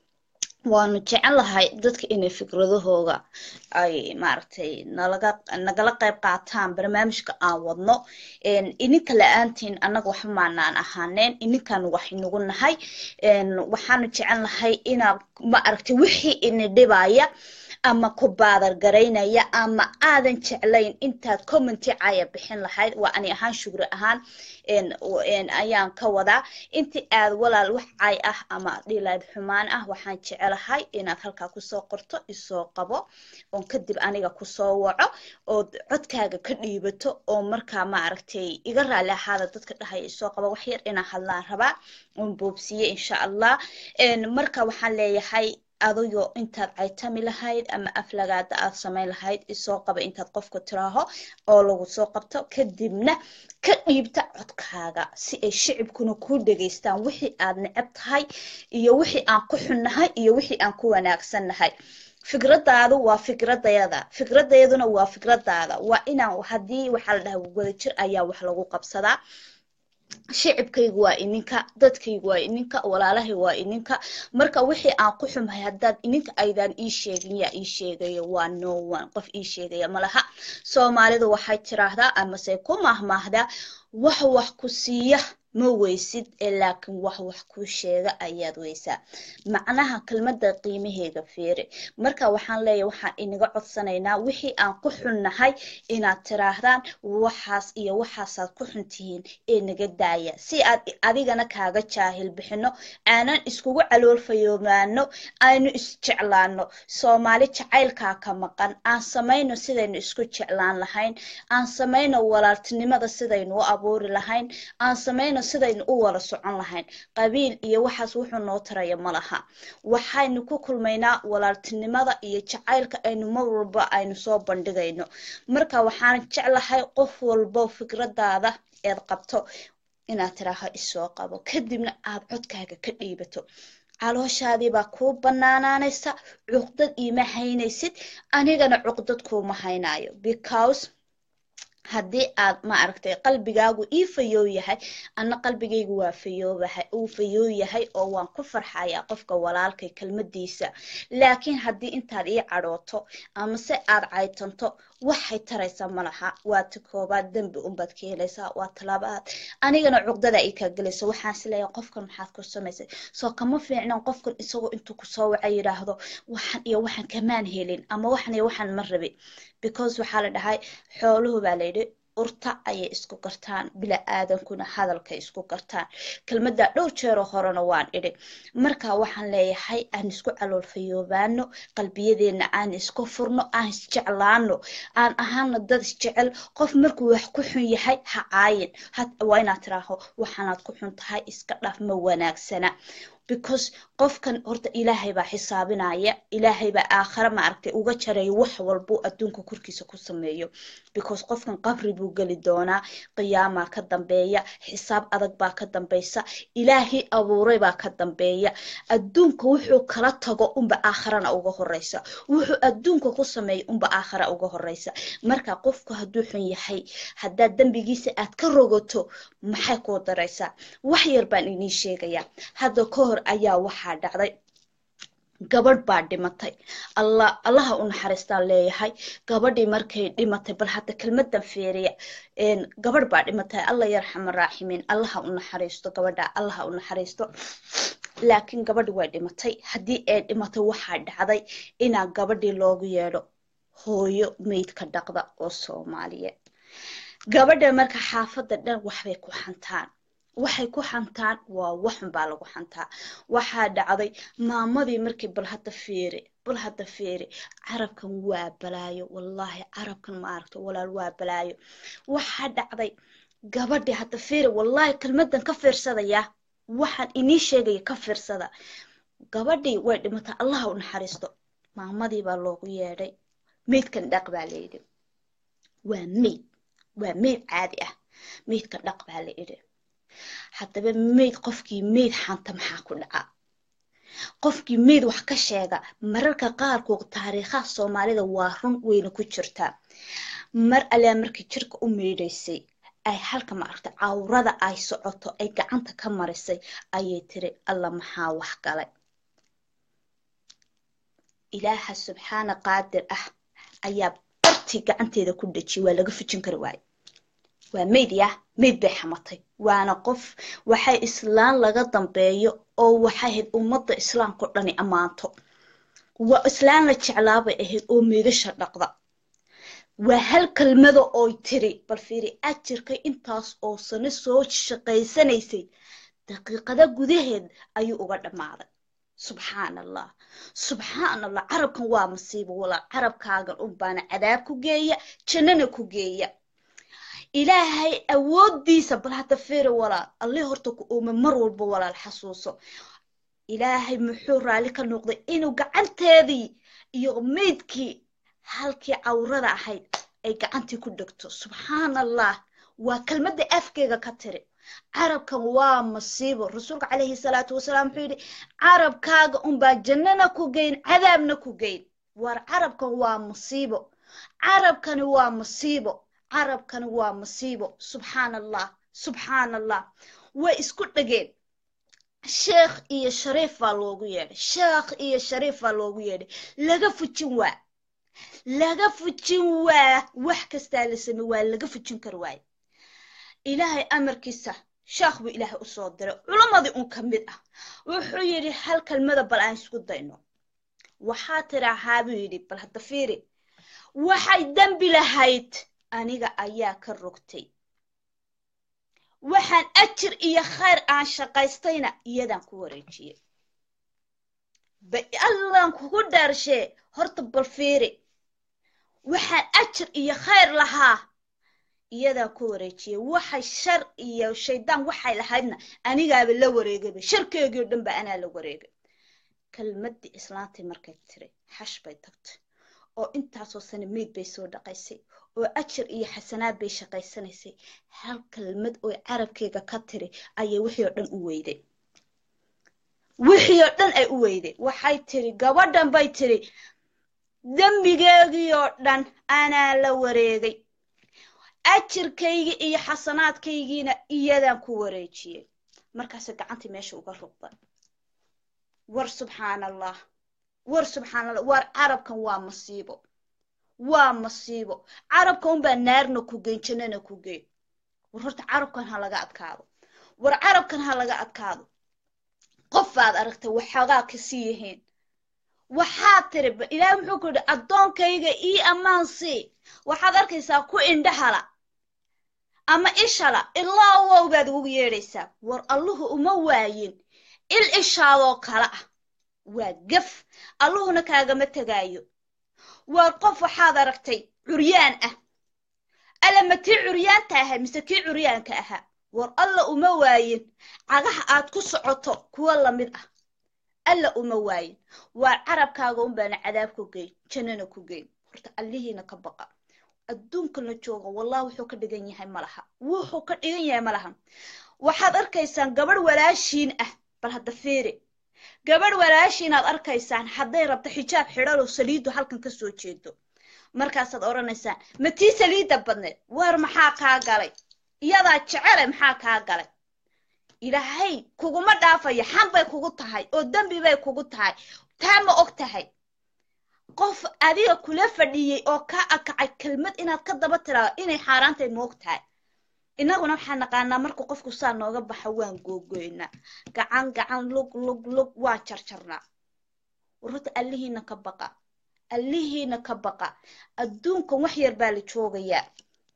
waanu jecelahay dadka inay fikradahooga ay maaragtay nalaga nagala qayb qaataan barnaamijka aan wadno Een, ininka la-aantiin annaga waxba maanaan ahaaneen ininkan wax inagu nahay Een, waxaanu jecelnahay inaad maaragtay wixii ini dhibaya ama ku baadar garaynaya ama aadan jeclayn intaad commenti caya bixin lahayd waa ani ahaan shugri ahaan een, w- een, ayaan ka wadaa intii aad walaal wax cay ah ama dhilayd xumaan ah waxaan jecelahay inaad halkaa kusoo qorto isoo qabo oon kadib aniga kusoo waco ood codkaaga ka dhiibato oo markaa maaragtay iga raali ahaada dadka dhahaya isoo qabo wax yar inaan hadlaan rabaa oon boobsiye insha allah Een, marka waxaan leeyahay adigoo intaad caytami lahayd ama aflagaada aad samayn lahayd isoo qaba intaad qofka tiraaho oo lagu soo qabto kadibna ka dhiibta codkaaga si ay shicibkuna kuu dhegaystaan wixii aad neceb tahay iyo wixii aan ku xunnahay iyo wixii aan ku wanaagsannahay fikradaadu waa fikradayada fikradayaduna waa fikradaada waa inaan haddii waxaa la dhahaa wadajir ayaa wax lagu qabsadaa shicibkaygu waa ininka dadkaygu waa ininka walaalahay waa ininka marka wixii aan ku xumahay haddaad ininka aydaan ii sheegin yaa ii sheegaya waa no one qof ii sheegaya malaha soomaalidu waxay tiraahdaa amase ku mahmaahdaa wax wax ku siiya ma weysid ee laakiin wax wax kuu sheega ayaad weysaa macnaha kelmadda qiimaheega fiiri marka waxaan leeyahay waxaan inaga codsanaynaa wixii aan ku xunnahay inaad tiraahdaan waxaas iyo waxaasaad ku xun tihiin ee naga daaya si aad adigana kaaga jaahil bixino aanan iskugu caloolfayoomaano aynu isjeclaano soomaali jacaylkaa ka maqan aan samayno sidaynu isku jeclaan lahayn aan samayno walaaltinimada sidaynu u abuuri lahayn aan samayno sidaynu u wada socon lahayn qabiil iyo waxaas wuxuu noo taraya ma laha waxaynu ku kulmaynaa walaaltinimada iyo jacaylka aynu mar walba aynu soo bandhigayno marka waxaan jeclahay qof walbo fikradaada eed qabto inaad tiraaho isoo qabo kadibna aad codkaaga ka dhiibato calooshaadii baa kuu banaanaanaysa cuqdad iima haynaysid anigana cuqdad kuuma haynayo because haddii aad ma aragtay qalbigaagu ii fayoo yahay anna qalbigaygu waa fayoobahay uu fayoo yahay oo waan ku farxayaa qofka walaalkay kelmadiisa laakiin haddii intaad ii cadhooto amase aad caytanto waxay taraysaa malaha waa ta koobaad dembi unbaad ka helaysaa waa talabaad anigana cuqdada ay kaa gelaysa waxaan isleeyahay qofkan maxaad ku samaysay soo kama fiicnan qofkan isagoo intuu kusoo waca yidhaahdo waxan iyo waxan kamaan helin ama waxan iyo waxan ma rabi because waxaa la dhahay xooluhu baa layidhi urta ayay isku gartaan bila aadankuna hadalkay isku gartaan kelmadda dhowr jeeroo horena waan idhi marka waxaan leeyahay aan isku caloolfayoobaano qalbiyadeenna aan isku furno aan isjeclaano aan ahaana dad isjecel qof markuu wax ku xun yahay ha caayin waa inaad tiraaho waxaanaad ku xun tahay iska dhaf ma wanaagsana because qofkan horta ilaahay baa xisaabinaya ilaahay baa aakhare maaragtay uga jaraya wax walbuu adduunka korkiisa ku sameeyo because qofkan qabri buu geli doonaa qiyaamaa ka dambeeya xisaab adag baa ka dambeysa ilaahay abuuray baa ka dambeeya adduunka wuxuu kala tago unba aakharana uga horeysa wuxuu adduunka ku sameeya unba aakhara uga horeysa marka qofku hadduu xun yahay haddaad dembigiisa aad ka rogato maxay kuu daraysaa wax yar baan inii sheegayaa hadda ka hor ayaa waxaa dhacday gabadh baa dhimatay alla allaha u naxariistaan leeyahay gabadhii markay dhimatay bal hadda kelmadan feeriya gabadh baa dhimatay alla yarxama raaximiin allaha u naxariisto gabadha allaha u naxariisto laakiin gabadhi way dhimatay haddii ay dhimatay waxaa dhacday inaa gabadhii loogu yeedho hooyo meydka dhaqda oo soomaaliyeed gabadha marka xaafadda dhan waxbay ku xantaan waxay ku xantaan waa waxun baa lagu xantaa waxaa dhacday maamadii markii bal hadda fiiri bal hadda fiiri carabkan waa balaayo wallaahi carabkan ma aragto walaal waa balaayo waxaa dhacday gabadhi hadda fiiri wallaahi kelmadan ka fiirsadaya waxaan inii sheegaya ka fiirsada gabadhii way dhimatay allaha u naxariisto maamadii baa loogu yeedhay meydkan dhaq baa layidhi waa meyd waa meyd caadi ah meydka dhaq baa la idhi haddaba meyd qofkii meyd xanta maxaa ku dhaca qofkii meyd wax ka sheega mararka qaarkood taariikhaha soomaalida waa run weyna ku jirtaa mar alaa markii jirka u meydhaysay ay halka maaragta cawrada ay socoto ay gacanta ka marisay ayay tiri alla maxaa wax galay ilaaha subxaana qaadir ah ayaa bartii gacanteeda ku dhejiyay waa laga fujin kari waaye waa meyd yah meyd bay xamatay waana qof waxay islaan laga dambeeyo oo waxay ahayd ummadda islaamkao dhani ammaanto waa islaan la jeclaabay ahayd oo meydasha dhaqda waa hal kelmada ooy tiri bal fiiri ajirka intaas oo sano soo shaqaysanaysay daqiiqada gudaheed ayuu uga dhammaaday subxaan allah subxaan allah carabkan waa masiibo walaal carabkaagan un baana cadaab ku geeya jannana ku geeya ilaahay awooddiisa bal hadda fiiri walaal allih horta ku uume mar walba walaal xasuuso ilaahay muxuu raalli ka noqday inuu gacanteedii iyo meydkii halkii cawrada ahayd ay gacantii ku dhegto subxaan allah waa kelmadda afkeyga ka tiri carabkan waa masiibo rasuulka calayhi salaatu wasalaam wuxuu yidhi carabkaaga unbaa jannana ku geyn cadaabna ku geyn war carabkan waa masiibo carabkani waa masiibo carabkani waa masiibo subxaan allah subxaan allah way isku dhegeen sheekh iyo shariif baa loogu yeedhay sheekh iyo shariif baa loogu yeedhay laga fujin waa laga fujin waa wax kastaa la samey waa laga fujin kar waaye ilaahay amarkiisa sheekh buu ilaahay u soo diray culammadii un ka mid ah wuxuu yidhi hal kelmada bal aan isku dayno waxaa tidaahaa buu yidhi bal hadda fiiri waxay dembi lahayd aniga ayaa ka rogtay waxaan ajir iyo khayr aan shaqaystayna iyadaan ku wareejiyey ba allaan kugu dhaarshee horta bal fiiri waxaan ajir iyo khayr lahaa iyadaan ku wareejiyey waxay shar iyo shaydaan waxay lahaydna anigaaba la wareegayba sharkeegii o dhan ba anaa la wareegay kelmaddii islaantii markay tiri xash bay tagtay oo intaasoo sane meyd bay soo dhaqaysay oo ajir iyo xasanaad bay shaqaysanaysay hal kelmad oo carabkeyga ka tiri ayay wixii oo dhan u weyday wixii oo dhan ay u weyday waxay tiri gabadhan bay tiri dembigeegii oo dhan anaa la wareegay ajirkaygii iyo xasanaadkaygiina iyadaan ku wareejiyey markaase gacantii meesha uga rugday war subxaan allah war subxaan allah war carabkan waa masiibo waa masiibo carabka unbaa naarna ku geyn jannana ku geyn war horta carabkan ha laga adkaado war carabkan ha laga adkaado qofaad aragtay waxoogaa kasii yihiin waxaad tiri ilaahay muxuu ku yidhi addoonkayga ii ammaan sii waxaad arkaysaa ku indhahala ama ishala ilaa wow baad ugu yeedhaysaa war alluhu uma waayin il ishaadoo kale ah waa gaf alluhuna kaagama tegaayo waar qof waxaad aragtay curyaan ah alla ma tii curyaanta ahaa mise kii curyaanka ahaa war alla uma waayin cagaha aad ku socoto kuwa lamid ah alla uma waayin waar carabkaaga unbaana cadaab ku geyn jannana ku geyn horta allihiina ka baqa adduunkana jooga wallah wuxuu ka dhigan yahay malaha wuxuu ka dhigan yahay malaha waxaad arkaysaan gabadh walaashiin ah bal hadda fiiri gabadh walaashiin aad arkaysaan hadday rabto xijaab xidhalo saliidu halkan ka soo jeedo markaasaad odhanaysaan ma tii saliidda badneed waar maxaa kaa galay iyadaa jecele maxaa kaa galay ilaahay kuguma dhaafayo xan bay kugu tahay oo dembi bay kugu tahay taa ma og tahay qof adiga kula fadhiyey oo kaa akacay kelmad inaad ka daba tiraado inay xaaraantayd ma og tahay innaguna waxaan naqaanaa markuu qofku saa nooga baxo waan googoynaa gacan gacan lug lug lug waan jarjarnaa warrota allihiina ka baqa allihiina ka baqa adduunkan wax yar baa la joogayaa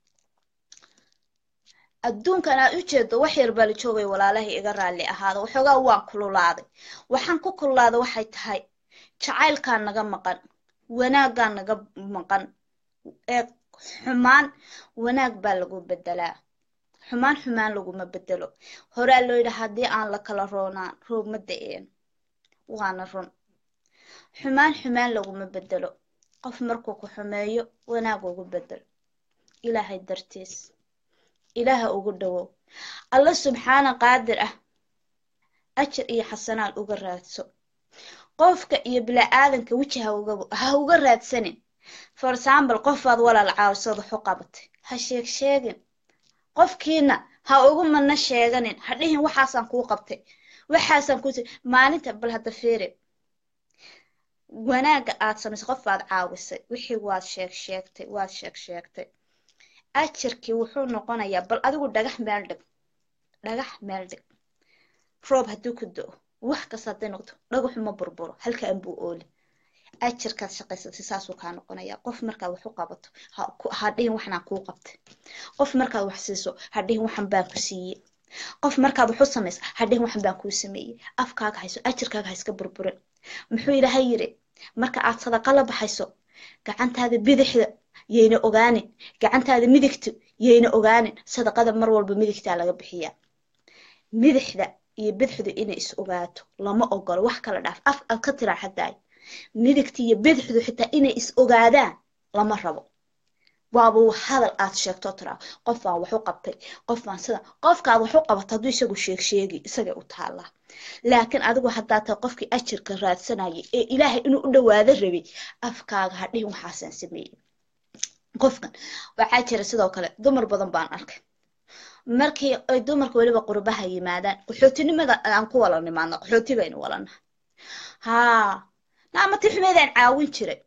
adduunkan aad u jeedo wax yar baa la joogaya walaalahay iga raalli ahaada waxoogaa waan kululaaday waxaan ku kululaaday waxay tahay jacaylkaa naga maqan wanaaggaa naga maqan ee xumaan wanaag baa lagu bedelaa xumaan xumaan laguma bedelo horaa loo yidhi haddii aan la kala roonaan roob ma da-een waana run xumaan xumaan laguma bedelo qof markuu ku xumeeyo wanaag ugu bedel ilaahay dartiis ilaaha ugu dhowow alla subxaana qaadir ah ajar iyo xasanaad uga raadso qofka iyo bila'aadanka weji ha uga ha uga raadsanin for example qofaad walaal caawisad waxu qabatay ha sheeg sheegin qofkiina ha ugu mana sheeganin ha dhihin waxaasaan kuu qabtay waxaasaan kuu maalinta bal hadda fiiri wanaagga aad samaysay qof baad caawisay wixii waad sheeg sheegtay waad sheeg sheegtay ajarkii wuxuu noqonayaa bal adigu dhagax meel dhig dhagax meel dhig roob hadduu ku do-o wax kasta hadday noqdo dhagaxu ma burburo halkaan buu ooli ajarkaad shaqaysatay saasuu kaa noqonayaa qof markaad wax u qabato ha dhihin waxnaan kuu qabtay qof markaad wax siiso ha dhihin waxan baan ku siiyey qof markaad wax u samayso ha dhihin waxan baan kuu sameeyey afkaaga hayso ajarkaaga ha iska burburin muxuu ilaahay yidhi marka aad sadaqa la baxayso gacantaada bidixda yayna ogaanin gacantaada midigtu yayna ogaanin sadaqada mar walba midigtaa laga bixiyaa midixda iyo bidixdu inay is ogaato lama ogolo wax kala dhaaf af aad ka tiraa xadaay midigta iyo bidixdu xitaa inay is ogaadaan lama rabo waaba hadal aad sheegto tiraa qof baan wax u qabtay qof baan sida qofkaad wax u qabato hadduu isagu sheeg sheegi isagay u taallaa laakiin adigu haddaa tahay qofkii ajirka raadsanayay ee ilaahay inuu u dhawaado rabay afkaaga ha dhihin waxaasaan sameeyey qofkan waxaa jira sidoo kale dumar badan baan arkay markii ay dumarka weliba qurbaha yimaadaan qaxootinimada aan ku wala nimaadno qaxooti baynu walanaha haa naamati xumeedaan caawin jiray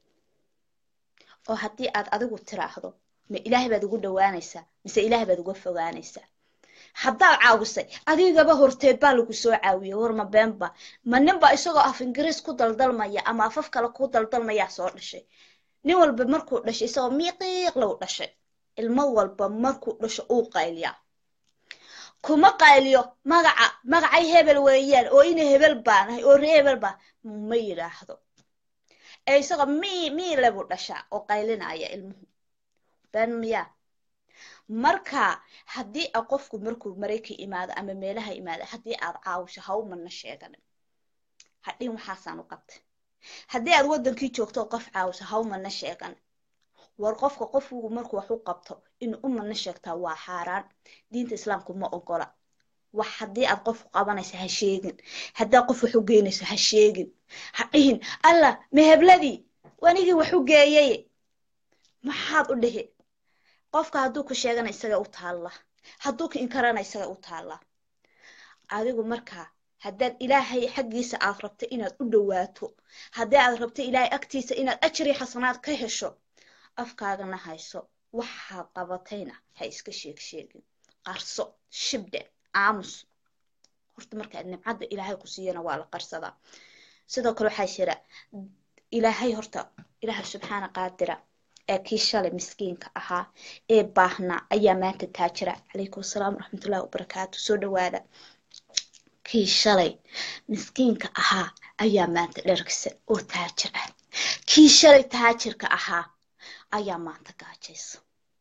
oo haddii aad adigu tiraahdo ma ilaahay baad ugu dhawaanaysaa mise ilaahay baad uga fogaanaysaa haddaad caawisay adigaba horteed baa lagu soo caawiyey warma beenba ma ninba isagoo af ingiriis ku daldalmaya ama afaf kale ku daldalmayaa soo dhashay nin walba markuu dhashay isagoo miiqiiq lagu dhashay ilmo walba markuu dhasho uu qayliyaa kuma qayliyo magaca magacay hebel weeyaan oo ina hebel baanahay oo ree hebel baa ma yidhaahdo ee isagoo mii mii lebu dhashaa oo qaylinaya ilmuhu been miyaa marka haddii a qofku markuu maraykan imaado ama meelaha imaado haddii aad caawisho ha u mana sheeganin hadhin waxaasaan u qabtay haddii aad waddankii joogto oo qof caawiso ha u mana sheeganin war qofka qofku markuu wax u qabto inuu u mana sheegtaa waa xaaraan diinta islaamku ma ogola wax haddii aad qof qabanayso ha sheegin haddaa qof wax u geynayso ha sheegin ha dhihin allah mehebladii wanigii wax u geeyay maxaad u dhihi qofka hadduu ku sheegana isaga u taalla hadduu ka inkarana isaga u taalla adigu markaa haddaad ilaahay xaggiisa aad rabto inaad u dhowaato haddii aad rabto ilaahay agtiisa inaad ajri xasanaad ka hesho afkaagana hayso waxaad qabatayna ha iska sheeg sheegin qarso shibdhe aamus horta markaa nimcadda ilaahay ku siiyana waa la qarsadaa sidoo kale waxaa jira ilaahay horta ilaahay subxaana qaadira ee kii shalay miskiinka ahaa ee baahnaa ayaa maanta taajira calaykum asalaam waraxmatullahi wabarakaatu soo dhawaada kii shalay miskiinka ahaa ayaa maanta dhergsan oo taajir ah kii shalay taajirka ahaa ayaa maanta gaajaysa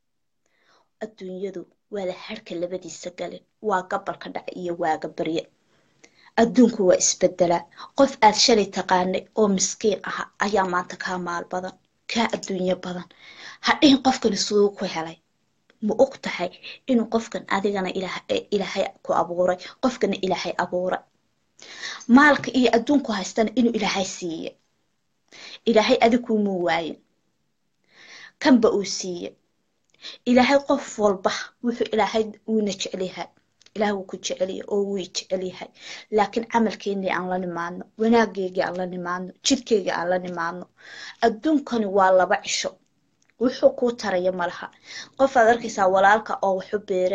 adduunyadu waa la harka labadiisa galin waa gabalka dhaca iyo waaga barye adduunku waa isbedelaa qof aad shalay taqaanay oo miskiin aha ayaa maanta kaa maal badan kaa adduunyo badan hadhihin qofkani siduu ku helay ma og tahay inuu qofkan adigana ilaahay ku abuuray qofkana ilaahay abuuray maalka iyo adduunku haystana inuu ilaahay siiye ilaahay adigkuu muu waayin kanba uu siiye ilaahay qof walba wuxuu ilaahay uuna jecelyahay ilaah wuu ku jecelyahay oo wuu jecelyahay laakiin camalkeennii aan la nimaadno wanaageygii aan la nimaadno jidkeygii aan la nimaadno adduunkani waa laba cisho wuxuu kuu taraya malaha qof aad arkaysaa walaalka oo waxu beereen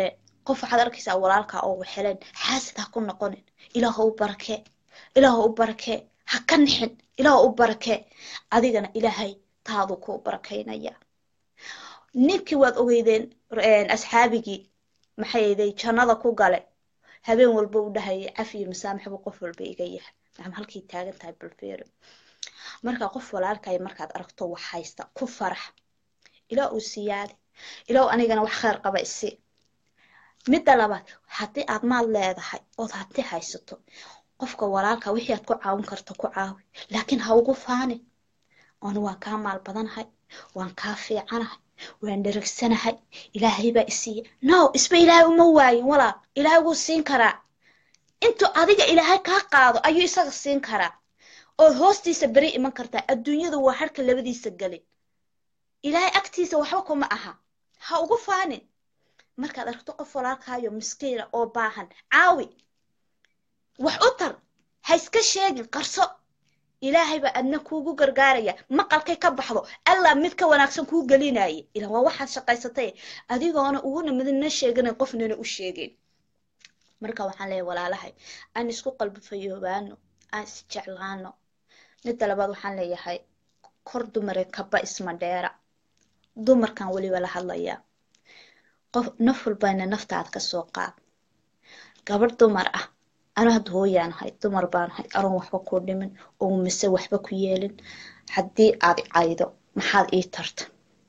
qof waxaad arkaysaa walaalkaa oo waxeleen xaasid ha ku noqonin ilaahu u barakee ilaahu u barakee ha ka nixin ilaahu u barakee adigana ilaahay taaduu kuu barakaynaya ninkii waad ogeydeen asxaabigii maxay ahaydey jannada ku gale habeen walba u dhahayay cafi iyo masaamax buu qof walba iga yahay nacam halkay taagan tahay balfeero marka qof walaalkaya markaad aragto wax haysta ku farax ilaa uu siyaadi ilaa anigana wax khayr qaba isi midda labaad haddii aad maal leedahay ood hanti haysato qofka walaalka wixii aad ku caawin karto ku caawi laakiin ha ugu faanin anu waan kaa maal badanahay waan kaa fiicanahay waan dheragsanahay ilaahay baa isiiya no isba ilaahay uma waayin walaal ilaahay wuu siin karaa intuu adiga ilaahay kaa qaado ayuu isaga siin karaa ood hoostiisa beri iman kartaa adduunyadu waa harka labadiisa gelin ilaahay agtiisa waxba kuma aha ha ugu faanin markaad aragto qof walaalkaayo miskiina oo baahan caawi wax u tar ha iska sheegin qarso ilaahay baa adna kuugu gargaaraya maqalkay ka baxdo allah mid ka wanaagsan kuu gelinaaye ilan waa waxaad shaqaysatay adigoona uguna midna sheeganan qofnana u sheegin marka waxaan leeyahay walaalahay aan isku qalbi fayoobaano aan isjeclaano midda labaad waxaan leeyahay kor dumare kaba isma dheera dumarkan weliba la hadlayaa qof naf walbayna naftaad ka soo qaad gabadh dumar ah anu hadda hooyaanahay dumar baanahay aroon waxba kuu dhimin oo mise waxba ku yeelin haddii aad caydo maxaad ii tarta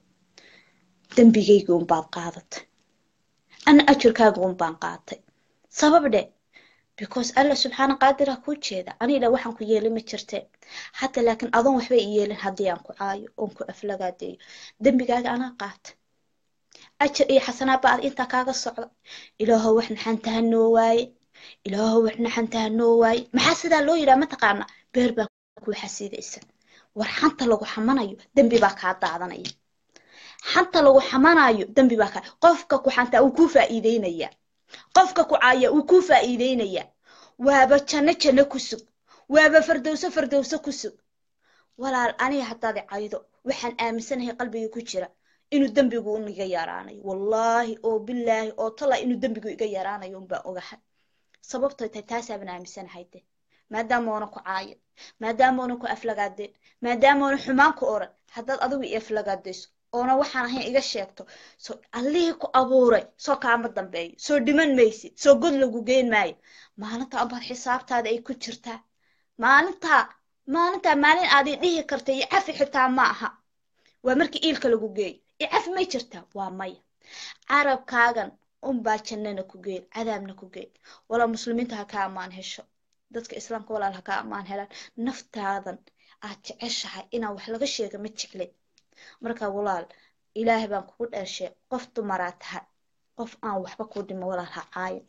dembigayga unbaad qaadatay ana ajirkaaga unbaan qaatay sabab dhe because alla subxaana qaadira kuu jeeda anidha waxaan ku yeelin ma jirte hadda laakiin adoon waxba i yeelin haddii aan ku caayo oon ku aflagaadeeyo dembigaaga anaa qaata ajir iyo xasanaad ba ad intaa kaaga socda ilaahow wax naxantaha noo waaye ilaahow wax naxantaha noo waaye maxaa sidaa loo yidhaha mataqaana beer baa kuu xasiidaysa war xanta lagu xamanayo dembi baa kaa daadanaya xanta lagu xamanayo dembi baa kaa qofka ku xantaa uu kuu faa'iideynaya qofka ku caaya uu kuu faa'iideynaya waaba janno janno ku sug waaba fardowso fardowso ku sug walaal aniga haddaad caydo waxaan aaminsanahay qalbiga ku jira inuu dembigu un iga yaraanayo wallaahi oo bilaahi oo tala inuu dembigu iga yaraanayo unbaan ogahay sababtoy tahay taasaaban aaminsanahay de maadaama oona ku caayin maadaama oona ku aflagaadeen maadaama oona xumaan ku oran haddaad adigu i aflagaadayso oona waxaan ahayn iga sheegto soo allihii ku abuuray soo kaama dambeeyo soo dhiman maysid soo god lagu geyn maayo maalinta ambaad xisaabtaada ay ku jirtaa maalintaa maalintaa maalin aad i dhihi karta iyo cafi xitaa ma aha waa markii iilka lagu geeyo i cafi may jirtaa waa maya carabkaagan unbaa jannana ku geyn cadaabna ku geyn walaa muslimiinta ha ka ammaan hesho dadka islaamka walaal ha ka ammaan helaan naftaadan aad jeceshahay inaan wax laga sheega ma jeclin marka walaal ilaahay baan kugu dheershay qof dumaraa tahay qof aan waxba ku dhimo walaal ha caayo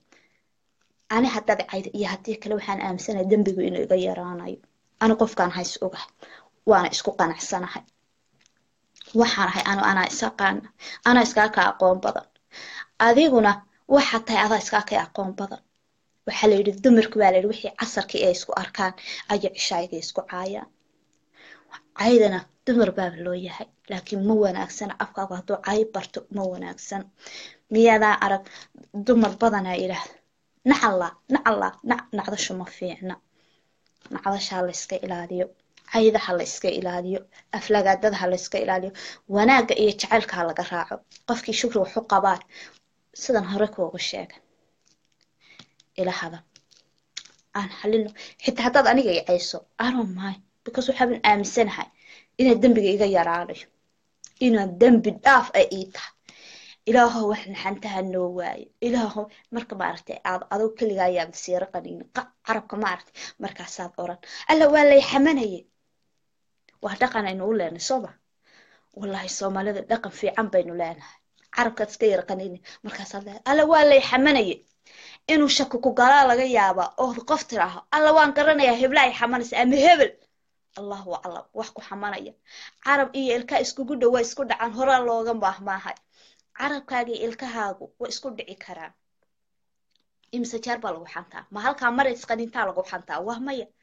ani haddaad cayda iyo haddii kale waxaan aaminsanahay dembigu inuu iga yaraanayo ani qofkaan hays ogahay waana isku qanacsanahay waxaan ahay anu anaa isaqaana anaa iskaa ka aqoon badan adiguna waxaa tahay adaa iskaa ka aqoon badan waxaa la yidhi dumarku baa la yidhi wixii casarkii ay isku arkaan ayo cishaayiga isku caayaan caydana dumar baaba loo yahay laakiin ma wanaagsana afkaagu hadduu cay barto ma wanaagsan miyadaa arag dumar badanaa yidhaahda nacallaa nacallaa nac nacdashu ma fiicna nacdashaa la iska ilaaliyo caydaha la iska ilaaliyo aflagaadadaha la iska ilaaliyo wanaagga iyo jacaylka ha laga raaco qofkii shukri waxu qabaan sidan hore kuuga sheegan ila hadan aan xalino xitaa haddaad aniga i cayso anon mahay because waxaaban aaminsanahay inaa dembiga iga yaraanayo inaa dembi dhaaf ay ii tahay ilaahow wax naxantaha noo waayo ilaahow marka maaragtay aad adoo keligaa ayaad siira qaniin carabka maaragtay markaasaad oran alla waa lay xamanaye waa dhaqan aynu u leenahay sooma wallahi soomaalida dhaqan fiican baynu leenahay carabkaad iska yara qaniini markaasaad leedahay alla waa lay xamanaye inuu shaki ku galaa laga yaabaa oo qof tiraaho alla waan garanayaa hebla ay xamanaysa ama hebel allahu aclam wax ku xamanaya carab iyo ilkaa iskugu dhowaa isku dhacaan horaa looga baahmaahay carabkaaga iyo ilkahaagu way isku dhici karaan imise jeer baa lagu xantaa ma halkaa mar isqanintaa lagu xantaa waa maya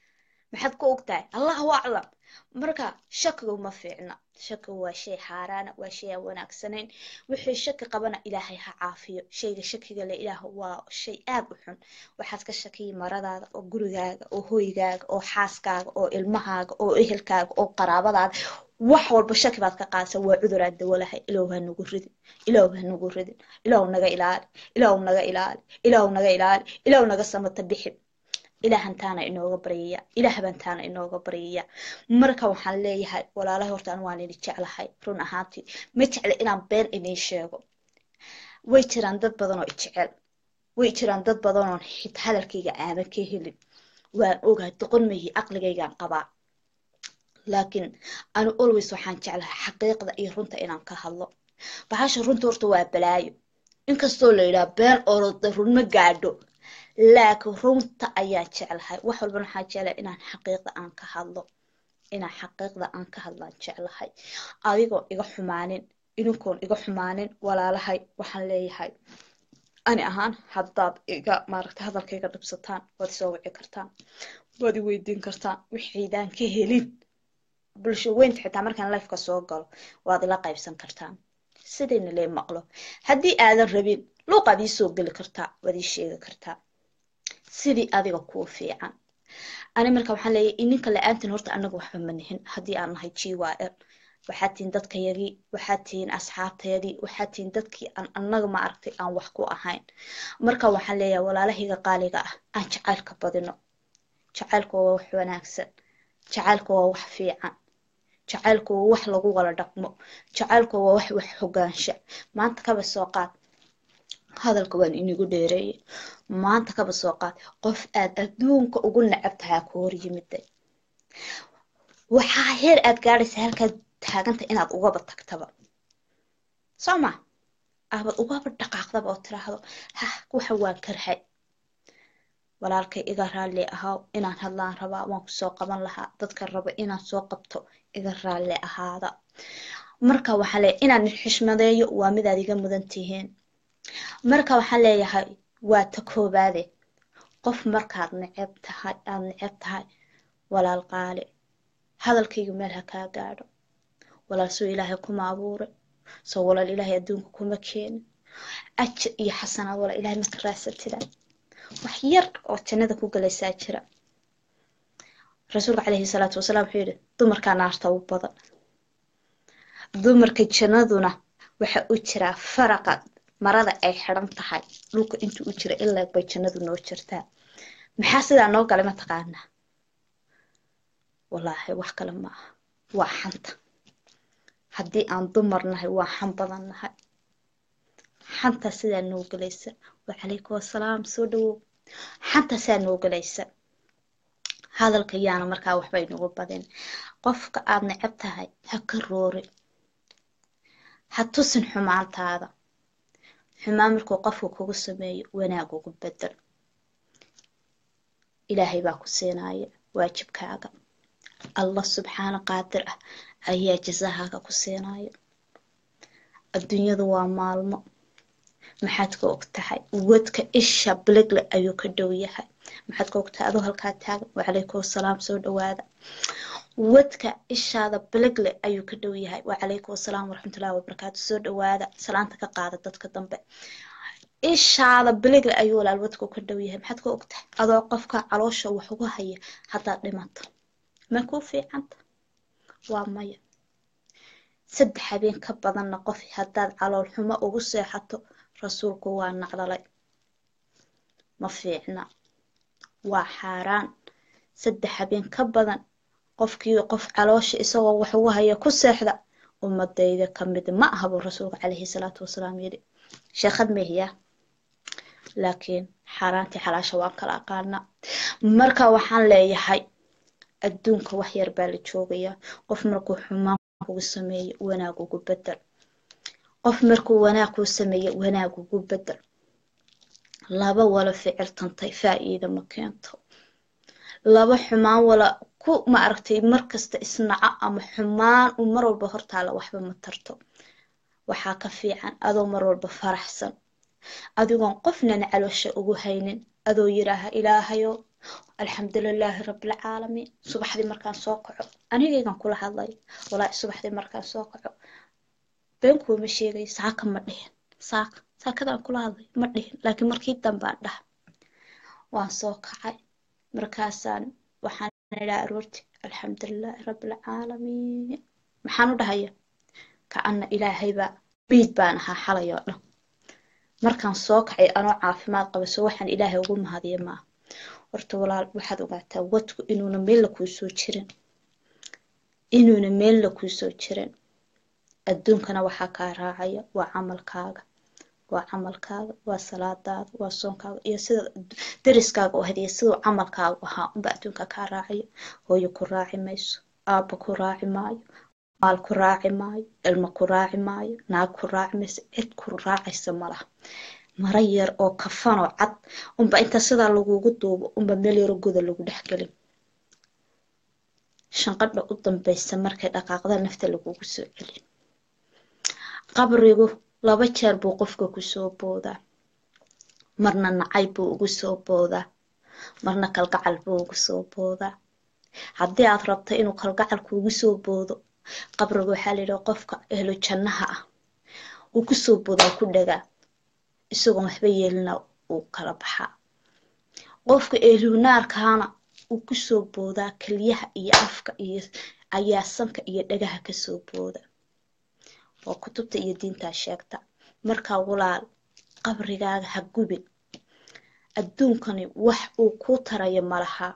maxaad ku ogtahay allahu aclam marka shakigu ma fiicna shakigu waa shay xaaraana waa shay aan wanaagsanayn wixii shaki qabana ilaahay ha caafiyo shayga shakiga le ilaah waa shay aad u xun waxaad ka shakiyi maradaada oo gurigaaga oo hoygaaga oo xaaskaaga oo ilmahaaga oo ehelkaaga oo qaraabadaada wax walba shaki baad ka qaadsa waa cudur aad dawo lahay ilaahu ha nagu ridin ilaahu ha nagu ridin ilaahu naga ilaali ilaahu naga ilaali ilaahu naga ilaali ilaahu naga samata bixi ilaahantaana inooga baryaya ilaah bantaana inooga baryaya marka waxaan leeyahay walaalahay horta anu waan idin jeclahay run ahaantii ma jecla inaan been idiin sheego way jiraan dad badan oo ijecel way jiraan dad badan oon xita hadalkayga aadan ka helin waan ogahay doqon mayi aqligaygaan qabaa laakiin anu always waxaan jeclahay xaqiiqda iyo runta inaan ka hadlo bahasha runta horta waa balaayo inkastoo la yidhaha been oroda run ma gaadho laakiin runta ayaan jeclahay wax walbana waxaan jeclahay inaan xaqiiqda aan ka hadlo inaan xaqiiqda aan ka hadlaan jeclahay adigoo iga xumaanin idinkoon iga xumaanin walaalahay waxaan leeyahay ani ahaan haddaad iga maaragtay hadalkayga dhibsataan waad isoo wici kartaan waad i weydiin kartaan wixiidaan ka helin bulsho weynta xitaa markaan lifeka soo galo waad ila qaybsan kartaan sidayna lee maqlo haddii aadan rabin luuqaad ii soo geli kartaa waad ii sheegi kartaa sidii adiga kuu fiican ani marka waxaan leeyahay ininka la-aantin horta anaga waxba ma nihin haddii aan nahay g y l waxaad tihiin dadkayagii waxaad tihiin asxaabtayadii waxaad tihiin dadkii aan anaga ma aragtay aan wax ku ahayn marka waxaan leeyahay walaalahayga qaaliga ah aan jacaylka badino jacaylku waa wax wanaagsan jacaylku waa wax fiican jacaylku waa wax lagu wala dhaqmo jacaylku waa wax wax hogaansha maanta kaba soo qaad hadalka waan inigu dheereeyey maanta kaba soo qaad qof aad adduunka ugu necab tahay ku hor yimiday waxaa heer aad gaadhaysa halkaad taaganta inaad ugaba tagtaba soo ma aabad ugaba dhaqaaqdaba oo tiraahdo hah waxa waan karhay walaalkay iga raalli ahaaw inaan hadlaan rabaa waan kusoo qaban lahaa dadka raba inaan soo qabto iga raalli ahaada marka waxaa leeyahay inaan xishmadeeyo waa midaad iga mudan tihiin marka waxaan leeyahay waa ta koobaade qof markaad neceb tahay aad neceb tahay walaal qaali hadalkaygu meel ha kaa gaadho walaal soo ilaahay kuma abuuray soo walaal ilaahay adduunka kuma keenin ajar iyo xasanaad walaal ilaahay maka raadsatida wax yar oo jannada ku galaysaa jira rasuulka calayhi salaatu wasalaam wuxuu yidhi dumarkaa naarta u badan dumarka jannaduna waxa u jiraa faraqa marada ay xidhan tahay dhulka intuu u jira ilaa bay jannadu noo jirtaa maxaa sidaa noo galay mataqaanaa wallaahi wax kale ma aha waa xanta haddii aan dumar nahay waa xan badan nahay xanta sidaa noo galaysa wacalaykum wasalaam soo dhawow xanta sidaa noo galaysa hadalka yaana markaa waxba inugu badin qofka aad necab tahay ha ka roorin ha tusin xumaantaada xumaan markuu qofka kugu sameeyo wanaag ugu bedel ilaahay baa ku siinaya waajibkaaga allah subxaana qaadir ah ayaa jasahaaga ku siinaya adduunyadu waa maalmo maxaad ka og tahay wadka isha biligle ayuu ka dhow yahay maxaad ka og tahay adoo halkaa taagan wacalaykum wasalaam soo dhawaada wadka ishaada biligle ayuu ka dhow yahay wacalaykum wasalaam waraxmatullahi wabarakaatu soo dhawaada salaanta ka qaada dadka dambe ishaada biligle ayuu walaal wadku ka dhow yahay maxaad ka og tahay adoo qofka caloosha wax uga haya haddaad dhimato ma kuu fiicanta waa maya saddex habeen ka badanna qof haddaad calool xumo ugu seexato rasuulku waa nacdalay ma fiicna waa xaaraan saddex habeen ka badan qofkii qof caloosha isagoo wax ugu haya ku seexda ummadayda ka mid ma aha buu rasuulka calayhi salaatu wasalaam yidhi sheekhad mehiya laakiin xaaraantii xalaasha waan kala aqaana marka waxaan leeyahay adduunka wax yar baa la joogayaa qof markuu xumaan kugu sameeyo wanaag ugu bedel qof markuu wanaag kuu sameeyo wanaag ugu bedel laba wala ficil tantay faa'iida ma keento laba xumaan wala ku ma aragtay markasta isnaco ama xumaan u mar walba hortaala waxba ma tarto waxaa ka fiican adoo mar walba faraxsan adigoon qofnana caloosha ugu haynin adoo yidhaaha ilaahayo alxamdulilaahi rabbilcaalamiin subaxdii markaan soo kaco anigaygan kula hadlay walaahi subaxdii markaan soo kaco been kuuma sheegay saaka ma dhihin saaka saakadaan kula hadlay ma dhihin laakiin markii dambaan dhaha waan soo kacay markaasaan waxaan idhaa aroorti alxamdulilaahi rabbilcaalamiin maxaan u dhahaya ka'ana ilaahaybaa biid baan ahaa xalay oo dhan markaan soo kacay anoo caafimaad qaba so waxaan ilaahay ugu mahadiya maaha horta walaal waxaad ogaataa wadku inuuna meella kuu soo jirin inuuna meella kuu soo jirin adduunkana waxaa kaa raacaya waa camalkaaga waa camalkaaga waa salaadaada waa soonkaaga iyo sida deriskaaga u hadiya siduu camalkaagu ahaa unba adduunka kaa raacaya hooyo ku raaci mayso aabba ku raaci maayo maal ku raaci maayo ilmo ku raaci maayo naag ku raaci mayso cid ku raacaysa malaha mara yar oo kafanoo cad unba inta sidaa lagugu duubo unba meel yaro goda lagu dhex gelin shanqadha u dambaysa markay dhaqaaqda nafta lagugu soo celin qabrigu laba jeer buu qofka ku soo boodaa marna nacay buu ugu soo boodaa marna kalgacal buu ugu soo boodaa haddii aad rabta inuu kalgacal kuugu soo boodo qabriga waxaa la yidhaha qofka ehlo jannaha ah uu ku soo boodaa ku dhagaa isagoon waxba yeelina uu kala baxaa qofka ehlunaarkaana uu ku soo boodaa keliyaha iyo afka iyo ayaa sanka iyo dhagaha ka soo booda waa kutubta iyo diintaa sheegta markaa walaal qabrigaaga ha gubin adduunkani wax uu kuu tarayo malaha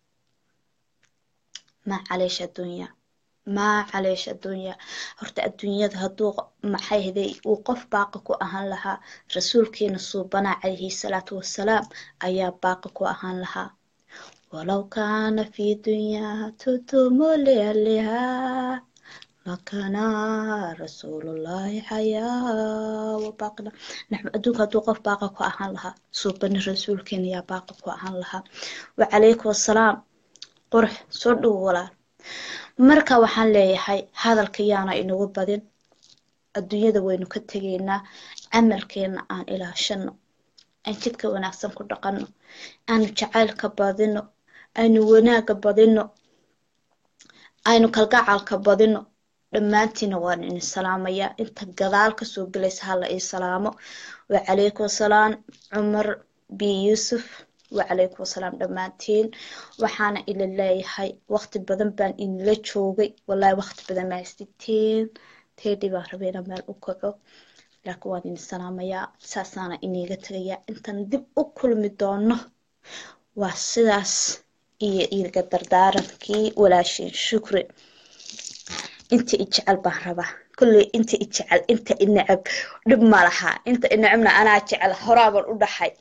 maa caleesh adduunya maa caleesh adduunya horta adduunyada hadduu maxay haday uu qof baaqa ku ahaan lahaa rasuulkeena suubanaa calayhi salaatu wasalaam ayaa baaqa ku ahaan lahaa walow kaana fi dunyaa tutumu lialihaa lakana rasuulullaahi xayaa wabaaqina naxnu adduunka hadduu qof baaqa ku ahaan lahaa suubani rasuulkeena yaa baaqa ku ahaan lahaa wacalaykum assalaam qurux soo dhow walaal marka waxaan leeyahay hadalka yaana inagu badin adduunyada waynu ka tegaynaa camalkeena aan ilaashano aan jidka wanaagsan ku dhaqanno aanu jacaylka badino aynu wanaagga badino aynu kalgacalka badino dhammaantiina waan idin salaamayaa inta gadaal kasoo gelaysa hala ii salaamo wacalaykum asalaam cumar b yuusuf wacalaykum asalaam dhammaantiin waxaana ila leeyahay waqti badan baan inila joogay wallahi waqti badan maa siteen teedhi baan rabay inaan meel u kaco laakiin waan idin salaamayaa saasaana iniiga tegayaa intaan dib u kulmi doono waa sidaas iyo iiga dardaarankii walaashin shukri inta i jecel baan rabaa kolley inta i jecel inta i necab dhib ma laha inta i necabna anaa jecel horaaban u dhaxay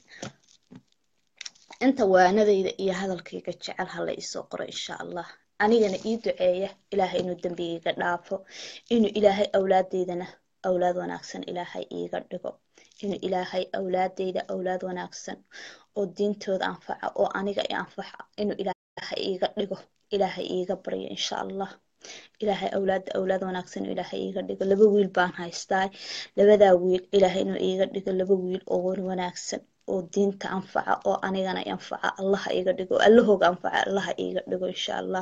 inta waanadayda iyo hadalkayga jecel hala isoo qoro insha allah anigana ii duceeya ilaahay inuu dembigayga dhaafo inuu ilaahay awlaadeydana awlaad wanaagsan ilaahay iiga dhigo inuu ilaahay awlaadeyda awlaad wanaagsan oo diintooda anfaca oo aniga i anfaca inuu ilaahay iiga dhigo ilaahay iiga baryo insha allah ilaahay awlaada awlaad wanaagsan inuu ilaahay iiga dhigo laba wiil baan haystaa labadaa wiil ilaahay inuu iiga dhigo laba wiil oo wan wanaagsan oo diinta anfaca oo anigana i anfaca allaha iiga dhigo oo allahooga anfaca allaha iiga dhigo insha allah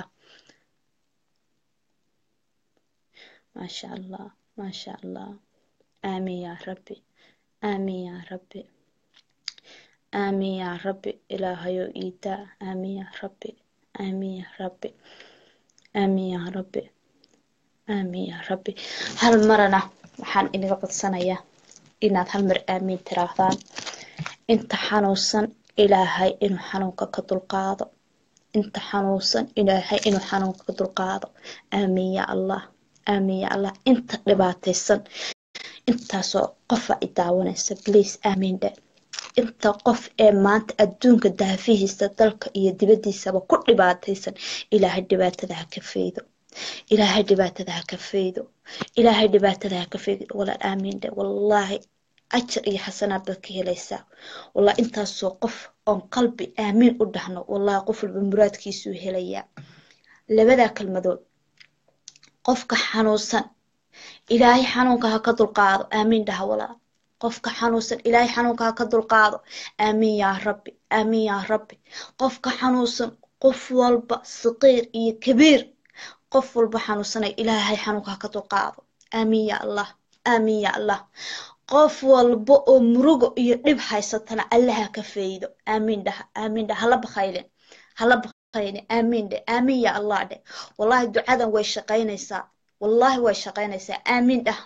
maasha allah maasha allah aamin yaa rabbi aamin yaa rabbi aamin yaa rabbi ilaahayou iidaa aamin yaa rabbi aamin yaa rabbi aamin yaa rabbi aamin yaa rabbi hal marana waxaan inaga codsanayaa inaad hal mar aamiin tiraahdaan inta xanuunsan ilaahay inuu xanuunka ka dulqaado inta xanuunsan ilaahay inuu xanuunka ka dulqaado aamin yaa allah aamin yaa allah inta dhibaataysan intaasoo qofa i daawanaysa bliis aamin dhe inta qof ee maanta adduunka daafihiisa dalka iyo dibaddiisaba ku dhibaataysan ilaahay dhibaatada ha ka faydo ilaahay dhibaatada ha ka faydo ilaahay dhibaatada ha ka faydo walaal aamin dhe wallaahi ajar iyo xasanaad baad ka helaysaa wallahi intaasoo qof oon qalbi aamiin u dhahno wallahi qof walba muraadkiisuu helayaa labadaa kalmadood qofka xanuunsan ilaahay xanuunka ha ka dulqaado aamiin dhaha walaal qofka xanuunsan ilaahay xanuunka ha ka dulqaado aamiin yaa rabbi aamiin yaa rabbi qofka xanuunsan qof walba saqiir iyo kabiir qof walba xanuunsanay ilaahay xanuunka ha ka dulqaado aamiin yaa allah aamiin yaa allah qof walba oo murugo iyo dhib haysatana allaha ka faydo aamiin dhaha aamiin dhaha hala bakhaylin hala bakhaylin aamiin dhe aamiin yaa allah dhe wallahi ducadan way shaqaynaysaa wallahi way shaqaynaysaa aamiin dhah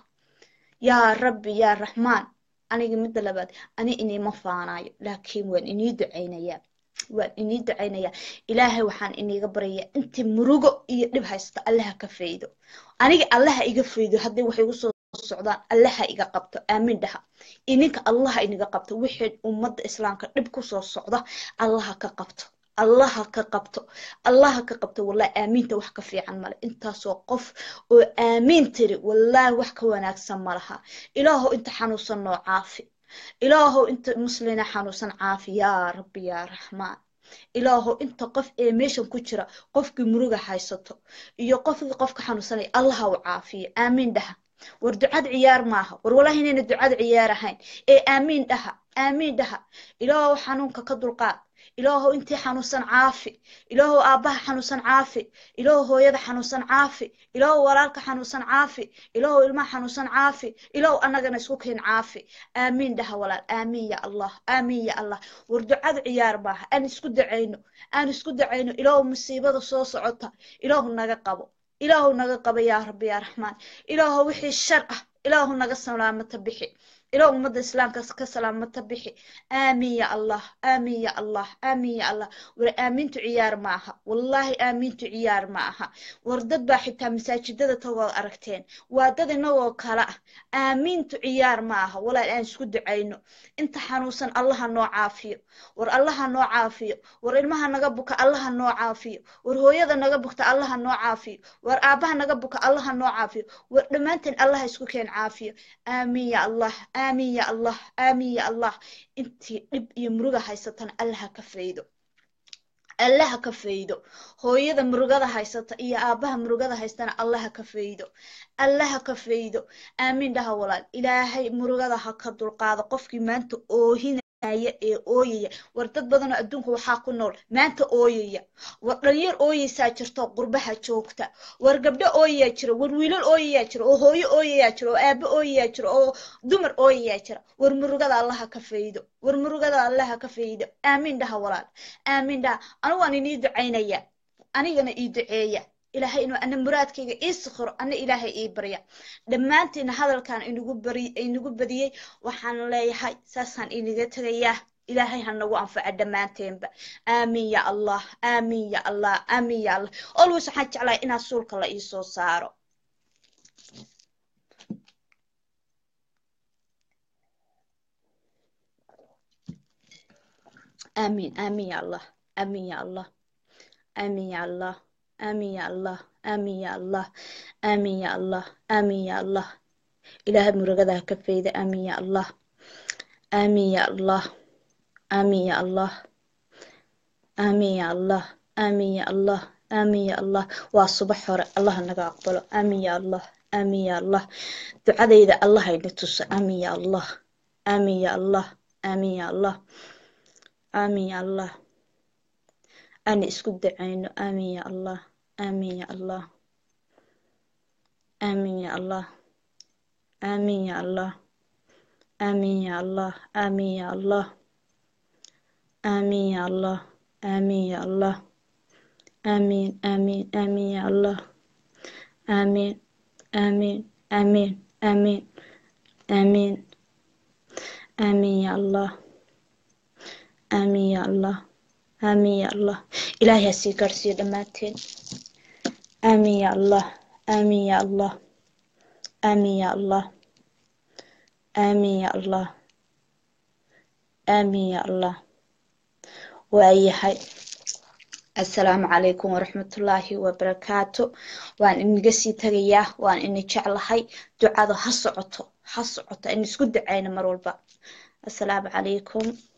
yaa rabbi yaa raxmaan aniga midda labaad ani inima faanayo laakiin waan inii ducaynayaa waan inii ducaynayaa ilaahay waxaan iniga baryayaa intii murugo iyo dhib haysta allaha ka faydo aniga allaha iga faydo haddii wax igu soo socdaan allaha iga qabto aamiin dhaha ininka allaha iniga qabto wixii ummadda islaamka dhib kusoo socda allaha ka qabto allaha ka qabto allaha ka qabto wallahi aamiinta wax ka fiican male intaasoo qof oo aamiin tiri wallahi wax ka wanaagsan ma laha ilaahow inta xanuunsan noo caafi ilaahow inta muslina xanuunsan caafi yaa rabbi yaa raxmaan ilaahow inta qof ee meeshan ku jira qofkii muruga haysato iyo qofkii qofka xanuunsanaya allaha u caafiyo aamiin dhaha war ducad ciyaar maaha war wallahi inayna ducad ciyaar ahayn ee aamiin dhaha aamiin dhaha ilaahow xanuunka ka dulqaad ilaahow intii xanuunsan caafi ilaahow aabbaha xanuunsan caafi ilaahow hooyada xanuunsan caafi ilaahow walaalka xanuunsan caafi ilaahow ilmaha xanuunsan caafi ilaahow annagana isku keen caafi aamiin dhaha walaal aamiin ya allah aamiin ya allah war ducadu ciyaar maaha aan isku dacayno aan isku dacayno ilaahow musiibada soo socota ilaahu naga qabo ilaahu naga qabo yaa rabbi yaa raxmaan ilaahow wixii shar ah ilaahu naga salaamata bixi ilaahu ummadda islaamka ka salaamata bixi aamiin ya allah aamiin ya allah aamiin ya allah war aamiintu ciyaar ma aha wallaahi aamiintu ciyaar ma aha war dad baa xitaa masaajidada tagood aragteen waa dad inagoo kale ah aamiintu ciyaar ma aha walaal aan isku ducayno inta xanuunsan allaha noo caafiyo war allaha noo caafiyo war ilmaha naga buka allaha noo caafiyo war hooyada naga bukta allaha noo caafiyo war aabbaha naga buka allaha noo caafiyo war dhammaanteen allaha isku keen caafiyo aamiin ya allah aamiin ya allah aamiin ya allah intii dhib iyo muruga haysatana allaha ka faydo allaha ka faydo hooyada murugada haysata iyo aabbaha murugada haystana allaha ka faydo allaha ka faydo aamiin dhaha walaal ilaahay murugada ha ka dulqaado qofkii maanta oohinaya ee ooyaya war dad badanoo adduunka waxaa ku nool maanta ooyaya war dhalinyar ooyeysaa jirto qurbaha joogta war gabdho ooyayaa jira war wiilal ooyayaa jira oo hooyo ooyayaa jira oo aabbo ooyayaa jira oo dumar ooyayaa jira war murugada allaha ka faydo war murugada allaha ka faydo aamiin dhaha walaal aamiin dhaha anigu waan inii ducaynaya anigana ii duceeya ilaahay inuu ana muraadkayga ii sikhiro ana ilaahay ii barya dhammaantiina hadalkan inagu bari inagu badiyey waxaan leeyahay saasaan inaga tegayaa ilaahay ha nagu anfaca dhammaanteenba aamiin ya allah aamiin ya allah aamiin ya allah always waxaan jeclahay inaad suulka la ii soo saaro aamiin aamiin ya allah aamiin ya allah aamiin ya allah آمين يا الله آمين يا الله آمين يا الله آمين يا الله إله مرقدها كفيدة آمين يا الله آمين يا الله آمين يا الله آمين يا الله آمين يا الله آمين يا الله والصبح هور الله نقا أقبله آمين يا الله آمين يا الله دعاء إذا الله ينتص آمين يا الله آمين يا الله آمين يا الله آمين يا الله أنا اسكت دعينه آمين يا الله آمين يا الله آمين يا الله آمين يا الله آمين يا الله آمين يا الله آمين يا الله آمين يا الله آمين آمين آمين يا الله آمين آمين آمين آمين آمين آمين يا الله آمين يا الله آمين يا الله إلهي هسي قرسي دماتين آمين يا الله آمين يا الله آمين يا الله آمين يا الله آمين يا الله وأي حي السلام عليكم ورحمة الله وبركاته وأن إني قسي تغياه وأن إني جعل هاي دعاء هصعته هصعته إني سكد عين مرول السلام عليكم